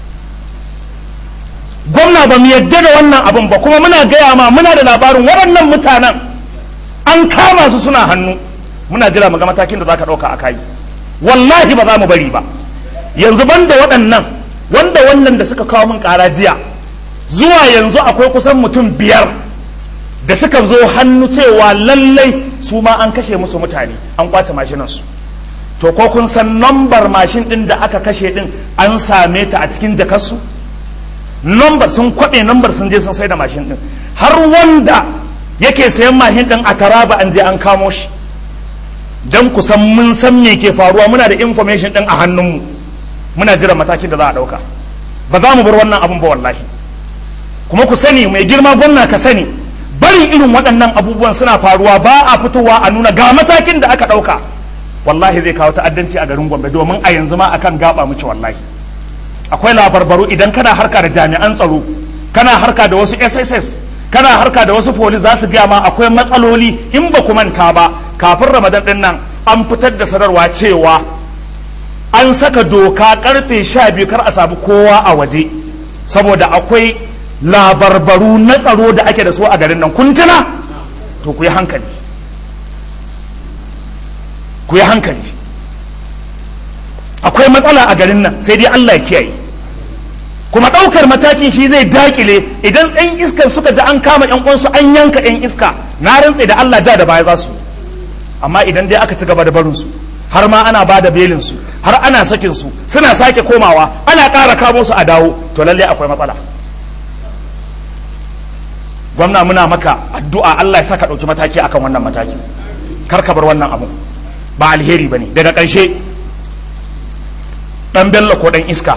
gwamna ba mu yadda da wannan abin ba kuma muna gaya ma muna da labarin waɗannan mutanen an kama su suna hannu muna jira mu ga matakin da za ka ɗauka a kai wallahi ba za mu bari ba yanzu banda waɗannan wanda wannan da suka kawo min ƙara jiya zuwa yanzu akwai kusan mutum biyar da suka zo hannu cewa lallai su ma an kashe musu mutane an kwace mashinansu to ko kun san nambar mashin din da aka kashe din an same ta a cikin jakarsu nambar sun kwaɓe nambar sun je sun sai da mashin din har wanda yake sayan mashin din a taraba an je an kamo shi don ku san mun san me ke faruwa muna da information din a hannunmu muna jiran matakin da za a ɗauka ba za mu bar wannan abun ba wallahi kuma ku sani mai girma gwamna ka sani barin irin waɗannan abubuwan suna faruwa ba a fitowa a nuna ga matakin da aka ɗauka wallahi zai kawo ta'addanci a garin gombe domin a yanzu ma akan gaba muke wallahi akwai labarbaru idan kana harka da jami'an tsaro kana harka da wasu sss kana harka da wasu police za su gaya ma akwai matsaloli in ba ku manta ba kafin ramadan din nan an fitar da sanarwa cewa an saka doka karfe sha biyu kar a samu kowa a waje saboda akwai labarbaru na tsaro da ake da su a garin nan kun tuna to ku yi hankali ku yi hankali akwai matsala a garin nan sai dai Allah ya kiyaye kuma ɗaukar matakin shi zai dakile idan ɗan iskar suka ji an kama ƴan uwansu an yanka ƴan iska na rantse da Allah ja da baya za su amma idan dai aka ci gaba da barin su har ma ana ba da belin su har ana sakin su suna sake komawa ana ƙara kamo su a dawo to lallai akwai matsala gwamna muna maka addu'a Allah ya saka ɗauki mataki akan wannan mataki kar ka bar wannan abu ba alheri bane daga ƙarshe ɗan bello ko ɗan iska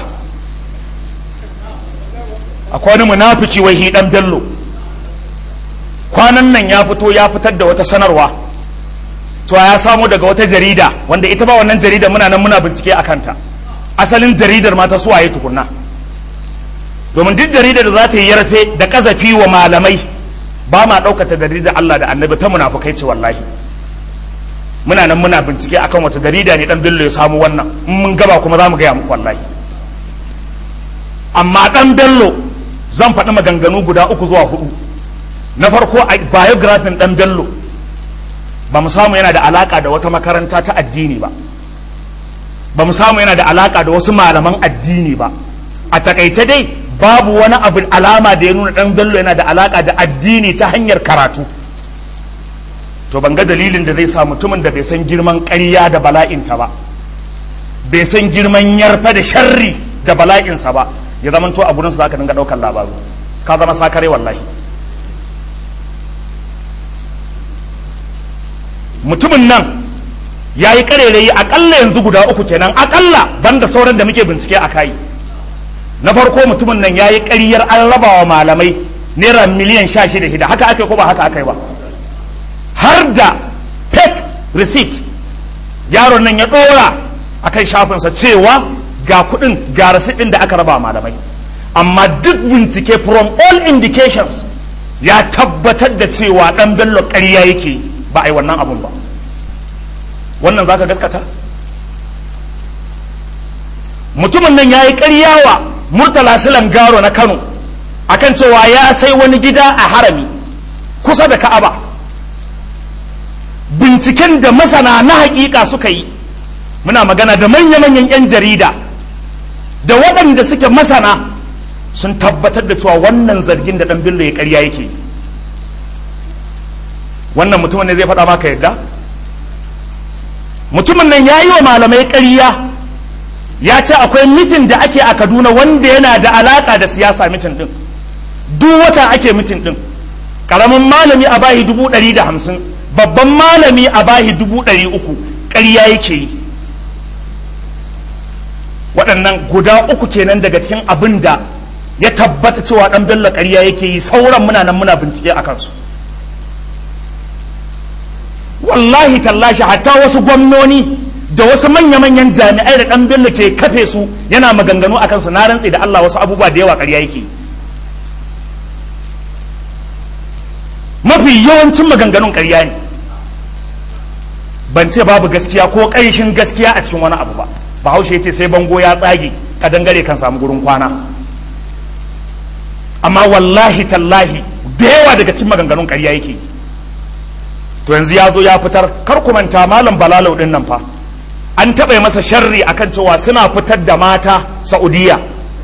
akwai wani munafiki wai hi ɗan bello kwanan nan ya fito ya fitar da wata sanarwa to ya samu daga wata jarida wanda ita ba wannan jarida muna nan muna bincike a kanta asalin jaridar ma ta suwaye tukunna domin duk jaridar da za ta yi yarfe da kazafi wa malamai ba ma ɗaukata jaridar Allah da annabi ta munafukai ce wallahi muna nan muna bincike akan wata jarida ne dan bello ya samu wannan in mun gaba kuma za mu gaya muku wallahi amma dan bello zan faɗi maganganu guda uku zuwa hudu na farko a biographin dan bello ba mu samu yana da alaka da wata makaranta ta addini ba ba mu samu yana da alaka da wasu malaman addini ba a takaice dai babu wani abu alama da ya nuna dan bello yana da alaka da addini ta hanyar karatu to ban ga dalilin da zai sa mutumin da bai san girman ƙarya da bala'inta ba bai san girman yarfa da sharri da bala'insa ba ya zama to a gurinsu za ka dinga ɗaukar labaru ka zama sakare wallahi mutumin nan ya yi ƙarerayi aƙalla yanzu guda uku kenan aƙalla banda sauran da muke bincike a kayi na farko mutumin nan ya yi ƙaryar an raba wa malamai naira miliyan sha shida shida haka aka ko ba haka aka yi ba har da fake receipt yaron nan ya ɗora a kan shafinsa cewa ga kuɗin ga receipt ɗin da aka raba malamai amma duk bincike from all indications ya tabbatar da cewa ɗan bello ƙarya yake ba a yi wannan abun ba wannan za ka gaskata mutumin nan ya yi ƙaryawa murtala silan garo na kano akan cewa ya sai wani gida a harami kusa da ka'aba binciken da masana na hakika suka yi muna magana da manya-manyan 'yan jarida da waɗanda suke masana sun tabbatar da cewa wannan zargin da ɗan bello ya ƙarya yake wannan mutumin ne zai faɗa maka yadda mutumin nan ya yi wa malamai ƙarya ya ce akwai mitin da ake a kaduna wanda yana da alaƙa da siyasa mitin ɗin duk wata ake mitin ɗin ƙaramin malami a bahi dubu ɗari da hamsin babban malami a bahi dubu ɗari uku ƙarya yake yi waɗannan guda uku kenan daga cikin abin da ya tabbata cewa ɗan bello ƙarya yake yi sauran muna nan muna bincike a kansu wallahi tallashi hatta wasu gwamnoni da wasu manya-manyan jami'ai da ɗan bello ke kafe su yana maganganu a kansu na rantse da Allah wasu abubuwa da yawa ƙarya yake mafi yawancin maganganun ƙarya ne ban ce babu gaskiya ko ƙanshin gaskiya a cikin wani abu ba bahaushe ce sai bango ya tsage ka dangare kan samu gurin kwana amma wallahi tallahi da yawa daga cikin maganganun ƙarya yake to yanzu ya zo ya fitar kar ku manta malam balalau din nan fa an taɓa masa sharri akan cewa suna fitar da mata saudiya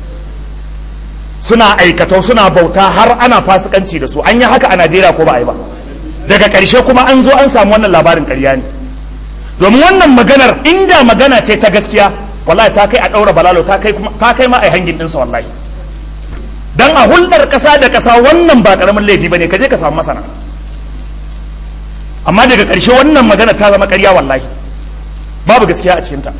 suna aikatau suna bauta har ana fasikanci da su an yi haka a najeriya ko ba a yi ba daga ƙarshe kuma an zo an samu wannan labarin ƙarya ne domin wannan maganar inda magana ce ta gaskiya wallahi ta kai a ɗaura balalo ta kai ma a yi hangin ɗinsa wallahi dan a hulɗar ƙasa da ƙasa wannan ba ƙaramin laifi ba ne ka je ka samu masana amma daga ƙarshe wannan magana ta zama ƙarya wallahi babu gaskiya a cikinta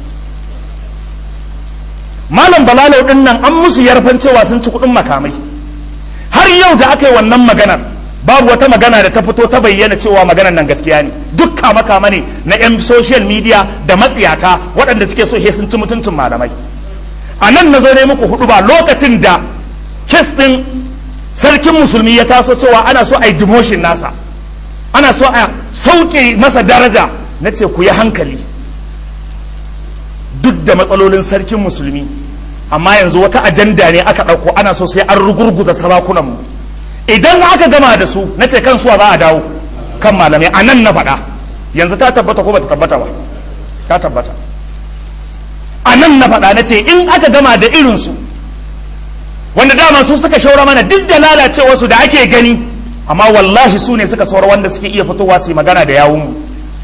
malam balalau ɗin nan an musu yarfan cewa sun ci kuɗin makamai har yau da aka yi wannan maganar babu wata magana da ta fito ta bayyana cewa maganar nan gaskiya ne duk kama kama ne na 'yan social media da matsiyata waɗanda suke so sun ci mutuncin malamai a nan na zo ne muku hudu ba lokacin da kes ɗin sarkin musulmi ya taso cewa ana so a yi demotion nasa ana so a sauke masa daraja na ce ku yi hankali duk da matsalolin sarkin musulmi amma yanzu wata ajanda ne aka ɗauko ana so sai an rugurguza sarakunan mu idan aka gama da su na ce kan suwa za a dawo kan malamai a nan na faɗa yanzu ta tabbata ko bata tabbata ba ta tabbata a nan na faɗa na ce in aka gama da irinsu wanda dama su suka shaura mana duk da lalacewarsu da ake gani amma wallahi su ne suka saura wanda suke iya fitowa su yi magana da yawunmu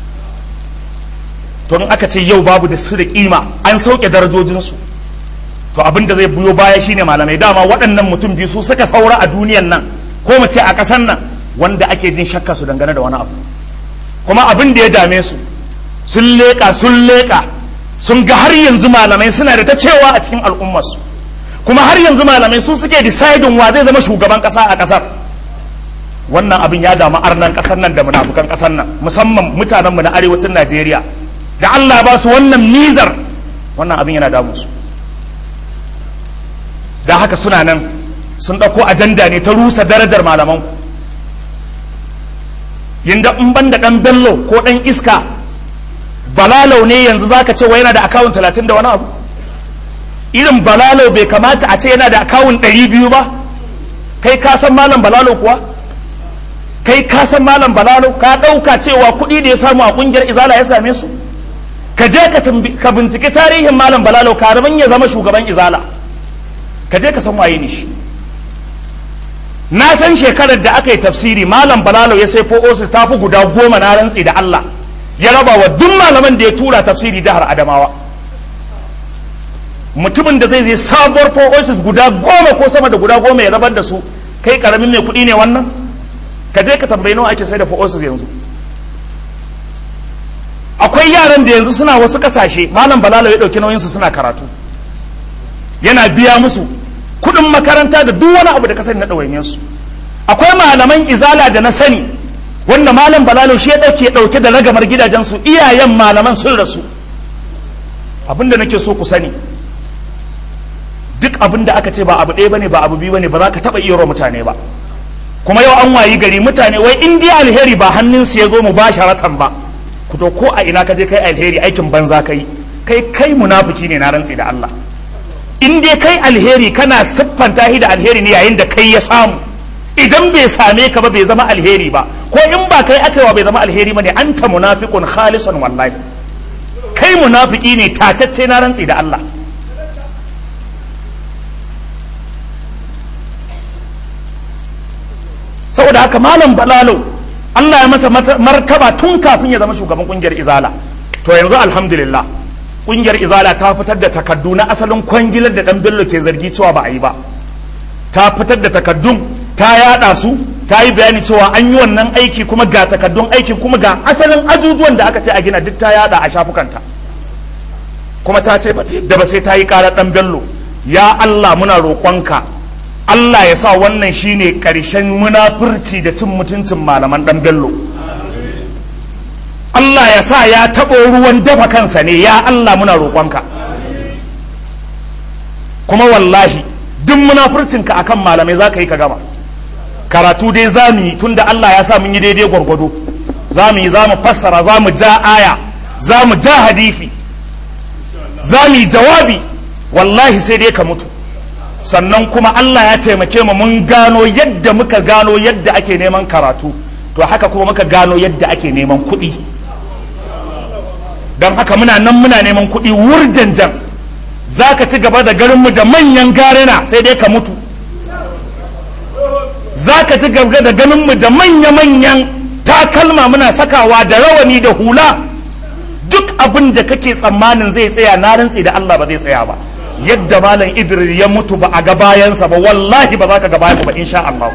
to in aka ce yau babu da su da kima an sauke darajojinsu to abin da zai biyo baya shine malamai dama waɗannan mutum biyu su suka saura a duniyan nan ko mu ce a ƙasan nan wanda ake jin shakka su dangane da wani abu kuma abin da ya dame su sun leƙa sun leƙa sun ga har yanzu malamai suna da ta cewa a cikin al'ummarsu kuma har yanzu malamai su suke decidin wa zai zama shugaban ƙasa a ƙasar wannan abin ya damu arnan ƙasar nan da munafukan ƙasar nan musamman mutanenmu na arewacin najeriya da allah ba su wannan nizar wannan abin yana damu su da haka suna nan sun ɗauko ajanda ne ta rusa darajar malamanku yinda in ban da ɗan bello ko ɗan iska balalau ne yanzu zaka ce wa yana da akawun talatin da wani abu irin balalau bai kamata a ce yana da akawun ɗari biyu ba kai ka san malam balalau kuwa kai ka san malam balalau ka ɗauka cewa kuɗi da ya samu a ƙungiyar izala ya same su ka je ka binciki tarihin malam balalau karamin ya zama shugaban izala ka je ka san waye ne shi na san shekarar da aka yi tafsiri malam balalo ya sai fo'osu ta fi guda goma na rantsi da Allah ya raba wa duk malaman da ya tura tafsiri jihar Adamawa mutumin da zai zai sabuwar fo'osu guda goma ko sama da guda goma ya rabar da su kai karamin mai kuɗi ne wannan ka je ka tambayi nawa ake sai da fo'osu yanzu akwai yaran da yanzu suna wasu kasashe malam balalo ya ɗauki nauyinsu suna karatu yana biya musu kudin makaranta da duk wani abu da ka sani na ɗawainiyar su akwai malaman izala da na sani wanda malam balalo shi ya ɗauke ɗauke da ragamar gidajensu iyayen malaman sun rasu abinda nake so ku sani duk abin da aka ce ba abu ɗaya bane ba abu biyu bane ba za ka taɓa iya mutane ba kuma yau an wayi gari mutane wai in dai alheri ba hannunsu ya zo mu ba sharatan ba ku to ko a ina ka je kai alheri aikin banza kai kai kai munafiki ne na rantsi da Allah in dai kai alheri kana siffanta shi da alheri ne yayin da kai ya samu idan bai same ka ba bai zama alheri ba ko in ba kai aka wa bai zama alheri ba ne anta munafiqun khalisan wallahi kai munafiki ne tatacce na rantsi da Allah saboda haka malam balalo Allah ya masa martaba tun kafin ya zama shugaban kungiyar izala to yanzu alhamdulillah kungiyar izala ta fitar da takaddu na asalin kwangilar da dan bello ke zargi cewa ba a yi ba ta fitar da takaddun ta yada su ta yi bayani cewa an yi wannan aiki kuma ga takaddun aikin kuma ga asalin ajujuwan da aka ce a gina duk ta yada a shafukanta kuma ta ce da ba sai ta yi karar dan bello ya Allah muna roƙonka Allah ya sa wannan shine ƙarshen munafurci da cin mutuncin malaman dan bello Allah ya sa ya taɓo ruwan dafa kansa ne ya Allah muna roƙonka kuma wallahi duk munafurcinka akan malamai za ka yi ka gama karatu dai za mu yi tun da Allah ya sa mun yi daidai gwargwado za mu yi za mu fassara za mu ja aya za mu ja hadifi za mu yi jawabi wallahi sai dai ka mutu sannan kuma Allah ya taimake mu mun gano yadda muka gano yadda ake neman karatu to haka kuma muka gano yadda ake neman kuɗi don haka muna nan muna neman kuɗi wurjanjan za ka ci gaba da garinmu da manyan garina sai dai ka mutu za ka ci gaba da ganinmu da manya-manyan takalma muna sakawa da rawani da hula duk abin da kake tsammanin zai tsaya na rantsi da Allah ba zai tsaya ba yadda malam idris ya mutu ba a ga bayansa ba wallahi ba za ka ga bayansa ba insha Allah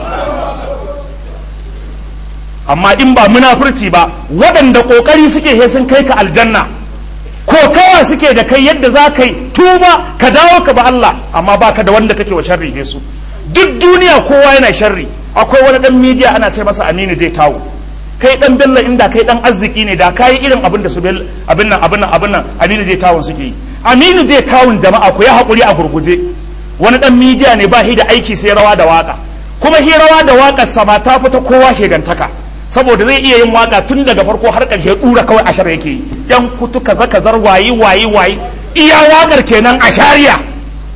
amma in ba munafurci ba waɗanda ƙoƙari suke he sun kai ka aljanna ko kawa suke da kai yadda za ka yi tuba ka dawo ka ba Allah amma ba ka da wanda kake wa sharri he su duk duniya kowa yana sharri akwai wani ɗan midiya ana sai masa aminu zai tawo kai ɗan bello inda kai ɗan arziki ne da kayi irin abin da su abin nan abin nan abin nan aminu zai tawon suke yi aminu zai tawon jama'a ku ya haƙuri a gurguje wani ɗan midiya ne ba shi da aiki sai rawa da waka kuma shi rawa da waƙar sama ta fita kowa shegantaka saboda zai iya yin waka tun daga farko har ƙarshe ɗura kawai ashar yake yi yan kutu kaza kazar wayi wayi wayi iya wakar kenan a shariya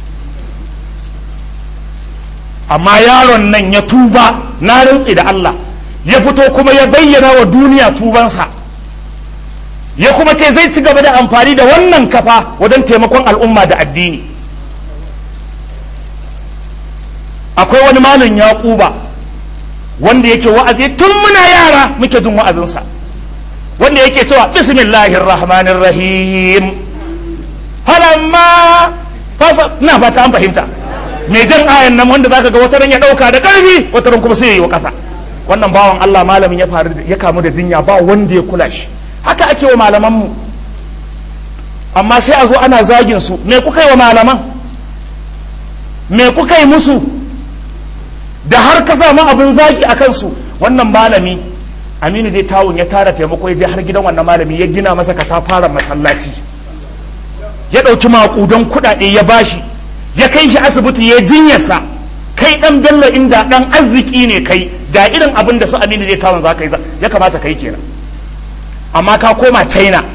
amma yaron nan ya tuba na rantse da Allah ya fito kuma ya bayyana wa duniya tubansa ya kuma ce zai ci gaba da amfani da wannan kafa wajen taimakon al'umma da addini akwai wani malin yaƙuba wanda yake wa'azi tun muna yara muke jin wa'azinsa wanda yake cewa bismillahir rahmanir rahim halamma fasa na fata an fahimta mai jan ayan nan wanda zaka ga wata ran ya dauka da karfi wata ran kuma sai ya yi wa kasa wannan bawan Allah malamin ya faru ya kamu da jinya ba wanda ya kula shi haka ake wa malaman mu amma sai a zo ana zagin su me kuka yi wa malaman me kuka yi musu da har ka samu abin zagi a kansu wannan malami aminu dai tawun ya tara taimako ya je har gidan wannan malami ya gina masa katafaren masallaci ya ɗauki maƙudan kuɗaɗe ya bashi ya kai shi asibiti ya jinyarsa kai ɗan bello inda ɗan arziki ne kai da irin abin da su aminu dai tawun za ka yi ya kamata kai kenan amma ka koma china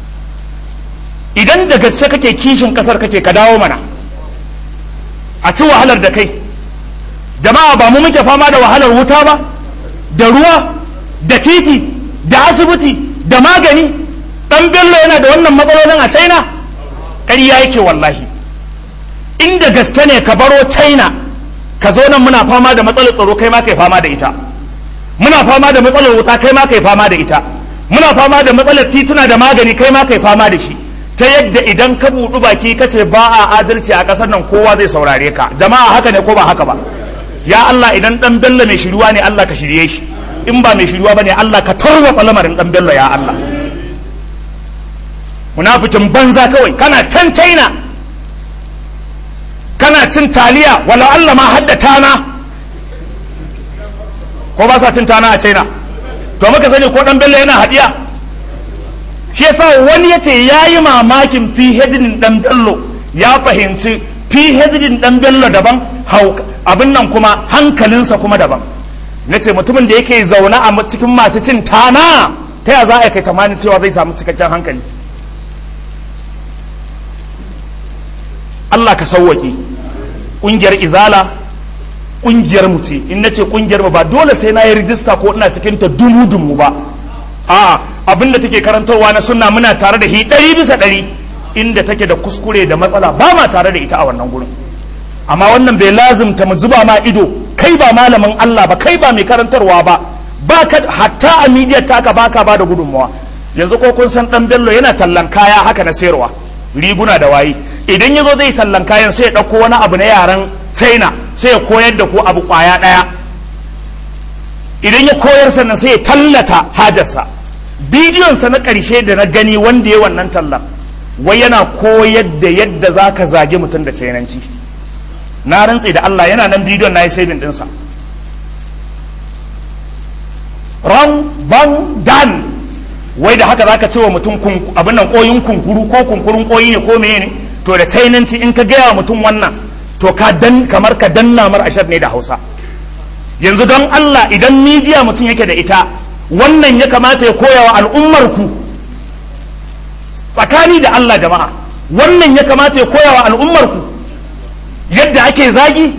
idan da gaske kake kishin ƙasar kake ka dawo mana a ci wahalar da kai jama'a ba mu muke fama da wahalar wuta ba da ruwa da titi da asibiti da magani dan bello yana da wannan matsalolin a china ƙarya yake wallahi inda gaske ne ka baro china ka zo nan muna fama da matsalar tsaro kai ma kai fama da ita muna fama da matsalar wuta kai ma kai fama da ita muna fama da matsalar tituna da magani kai ma kai fama da shi ta yadda idan ka buɗu baki ka ce ba a adalci a ƙasar nan kowa zai saurare ka jama'a haka ne ko ba haka ba ya Allah idan dan bello mai shiruwa ne Allah ka shirye shi in ba mai shiruwa bane Allah ka tarwatsa lamarin dan bello ya Allah munafikin banza kawai kana can China kana cin taliya wala Allah ma hadda tana ko ba sa cin tana a China to muka sani ko dan bello yana hadiya shi yasa wani yace yayi mamakin fi hedin dan bello ya fahimci phd dan bello daban abin nan kuma hankalinsa kuma daban na ce mutumin da yake zaune a cikin masu cin tana ta ya za a kai tamanin cewa zai samu cikakken hankali Allah ka sauwaƙe ƙungiyar izala ƙungiyar mu ce in na ce ƙungiyar mu ba dole sai na yi rijista ko ina cikin ta dumu-dumu ba a abin da take karantarwa na sunna muna tare da hi ɗari bisa ɗari inda take da kuskure da matsala ba ma tare da ita a wannan gurin amma wannan bai lazimta mu zuba ma ido kai ba malamin Allah ba kai ba mai karantarwa ba ba ka hatta a media taka baka ba da gudunmawa yanzu ko kun san dan bello yana tallan kaya haka na sayarwa riguna da waye idan ya zo zai tallan kayan sai ya ɗauko wani abu na yaran china sai ya koyar da ku abu kwaya ɗaya idan ya koyar sannan sai ya tallata hajarsa bidiyonsa na ƙarshe da na gani wanda ya wannan tallan wai yana koyar da yadda za ka zage mutum da cainanci na rantse da Allah yana nan bidiyon na yi saving ɗinsa ran ban dan wai da haka zaka ce wa mutum abin nan koyin kunkuru ko kunkurun koyi ne ko meye ne to da cainanci in ka gaya wa mutum wannan to ka dan kamar ka danna mar ashar ne da hausa yanzu don Allah idan midiya mutum yake da ita wannan ya kamata ya koya wa al'ummar ku tsakani da Allah jama'a wannan ya kamata ya koya wa al'ummar ku yadda ake zagi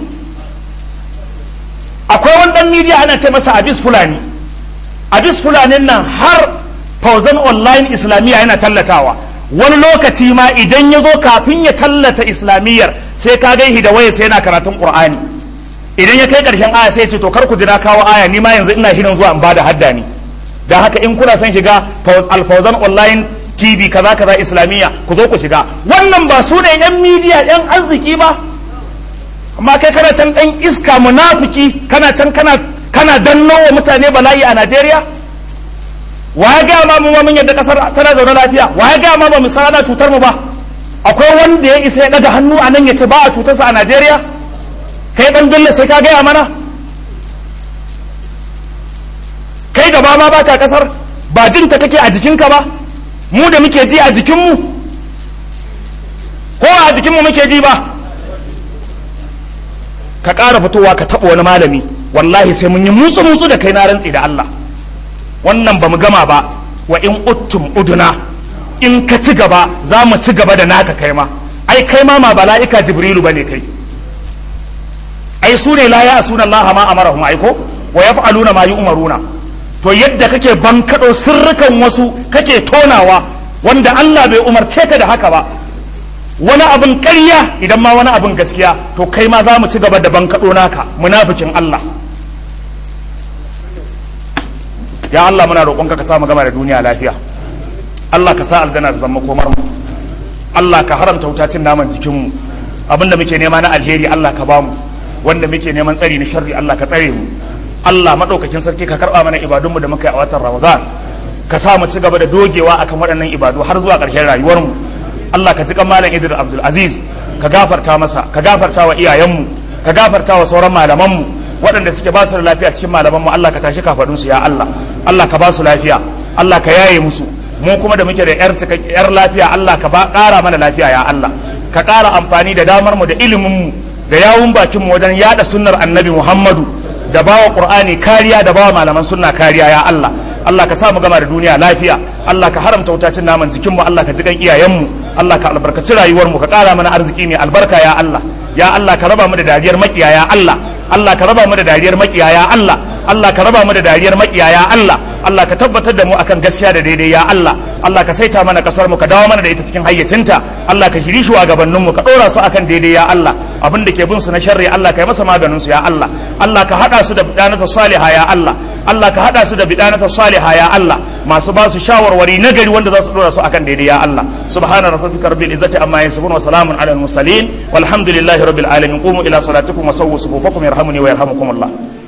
akwai wani dan midiya ana ce masa abis fulani abis fulanin nan har fauzan online islamiyya yana tallatawa wani lokaci ma idan ya zo kafin ya tallata islamiyyar sai ka gaihi da waya sai yana karatun qur'ani idan ya kai karshen aya sai ya ce to kar ku jira kawo aya ni ma yanzu ina shirin zuwa in bada hadda ni da haka in kuna son shiga alfauzan online tv kaza kaza islamiyya ku zo ku shiga wannan ba su ne yan midiya yan arziki ba amma kai kana can dan iska munafiki kana can kana kana danno wa mutane bala'i a Najeriya wa ya gaya ma mu mun yadda kasar tana zaune lafiya wa ya gaya ma ba mu san ana cutar mu ba akwai wanda ya isa ya daga hannu a nan ya ce ba a cutarsa a Najeriya kai dan dole sai ka gaya mana kai gaba ma baka kasar ba jin ta kake a jikinka ba mu da muke ji a jikinmu ko a jikinmu muke ji ba ka ƙara fitowa ka taɓa wani malami wallahi sai mun yi mutsu mutsu da kai na rantsi da Allah wannan ba mu gama ba wa in uttum uduna in ka ci gaba za mu ci gaba da naka kai ma ai kai ma ma bala'ika jibrilu bane kai ai su ne la ya'suna Allah ma amarahum ai ko wa yaf'aluna ma yu'maruna to yadda kake bankado sirrukan wasu kake tonawa wanda Allah bai umarce ka da haka ba wani abin ƙarya idan ma wani abin gaskiya to kai ma za mu ci gaba da bankaɗo naka munafikin Allah ya Allah muna roƙonka ka sa mu gama da duniya lafiya Allah ka sa aljanna da zama komar mu Allah ka haramta wutacin naman jikin mu abinda muke nema na alheri Allah ka bamu wanda muke neman tsari na sharri Allah ka tsare mu Allah madaukakin sarki ka karba mana ibadunmu da muka yi a watan Ramadan ka sa mu ci gaba da dogewa akan waɗannan ibadu har zuwa ƙarshen rayuwar mu Allah ka ji kan malam Idris Abdul Aziz ka gafarta masa ka gafarta wa iyayenmu ka gafarta wa sauran malamanmu waɗanda suke ba su da lafiya cikin malamanmu Allah ka tashi kafadunsu ya Allah Allah ka ba su lafiya Allah ka yaye musu mu kuma da muke da yar yar lafiya Allah ka ba ƙara mana lafiya ya Allah ka ƙara amfani da damar mu da ilimin mu da yawun bakin mu wajen yada sunnar annabi Muhammadu da bawa Qur'ani kariya da bawa malaman sunna kariya ya Allah Allah ka sa mu gama da duniya lafiya Allah ka haramta wutacin naman jikin mu Allah ka ji kan iyayen mu Allah ka albarkaci rayuwar mu ka ƙara mana arziki mai albarka ya Allah ya Allah ka raba mu da dariyar makiya ya Allah Allah ka raba mu da dariyar makiya ya Allah Allah ka raba mu da dariyar makiya ya Allah Allah ka tabbatar da mu akan gaskiya da daidai ya Allah Allah ka saita mana kasar mu ka dawo mana da ita cikin hayyacinta Allah ka shiri shugabannin mu ka dora su akan daidai ya Allah abin da ke bin su na sharri Allah ka yi masa maganin su ya Allah Allah ka hada su da bidanata saliha ya Allah Allah ka hada su da bidanata saliha ya Allah masu ba su shawarwari na gari wanda za su dora su akan daidai ya Allah subhana rabbika rabbil izzati amma yasifun wa salamun alal mursalin walhamdulillahi rabbil alamin qumu ila salatikum wa sawwu sufufakum yarhamuni wa yarhamukum Allah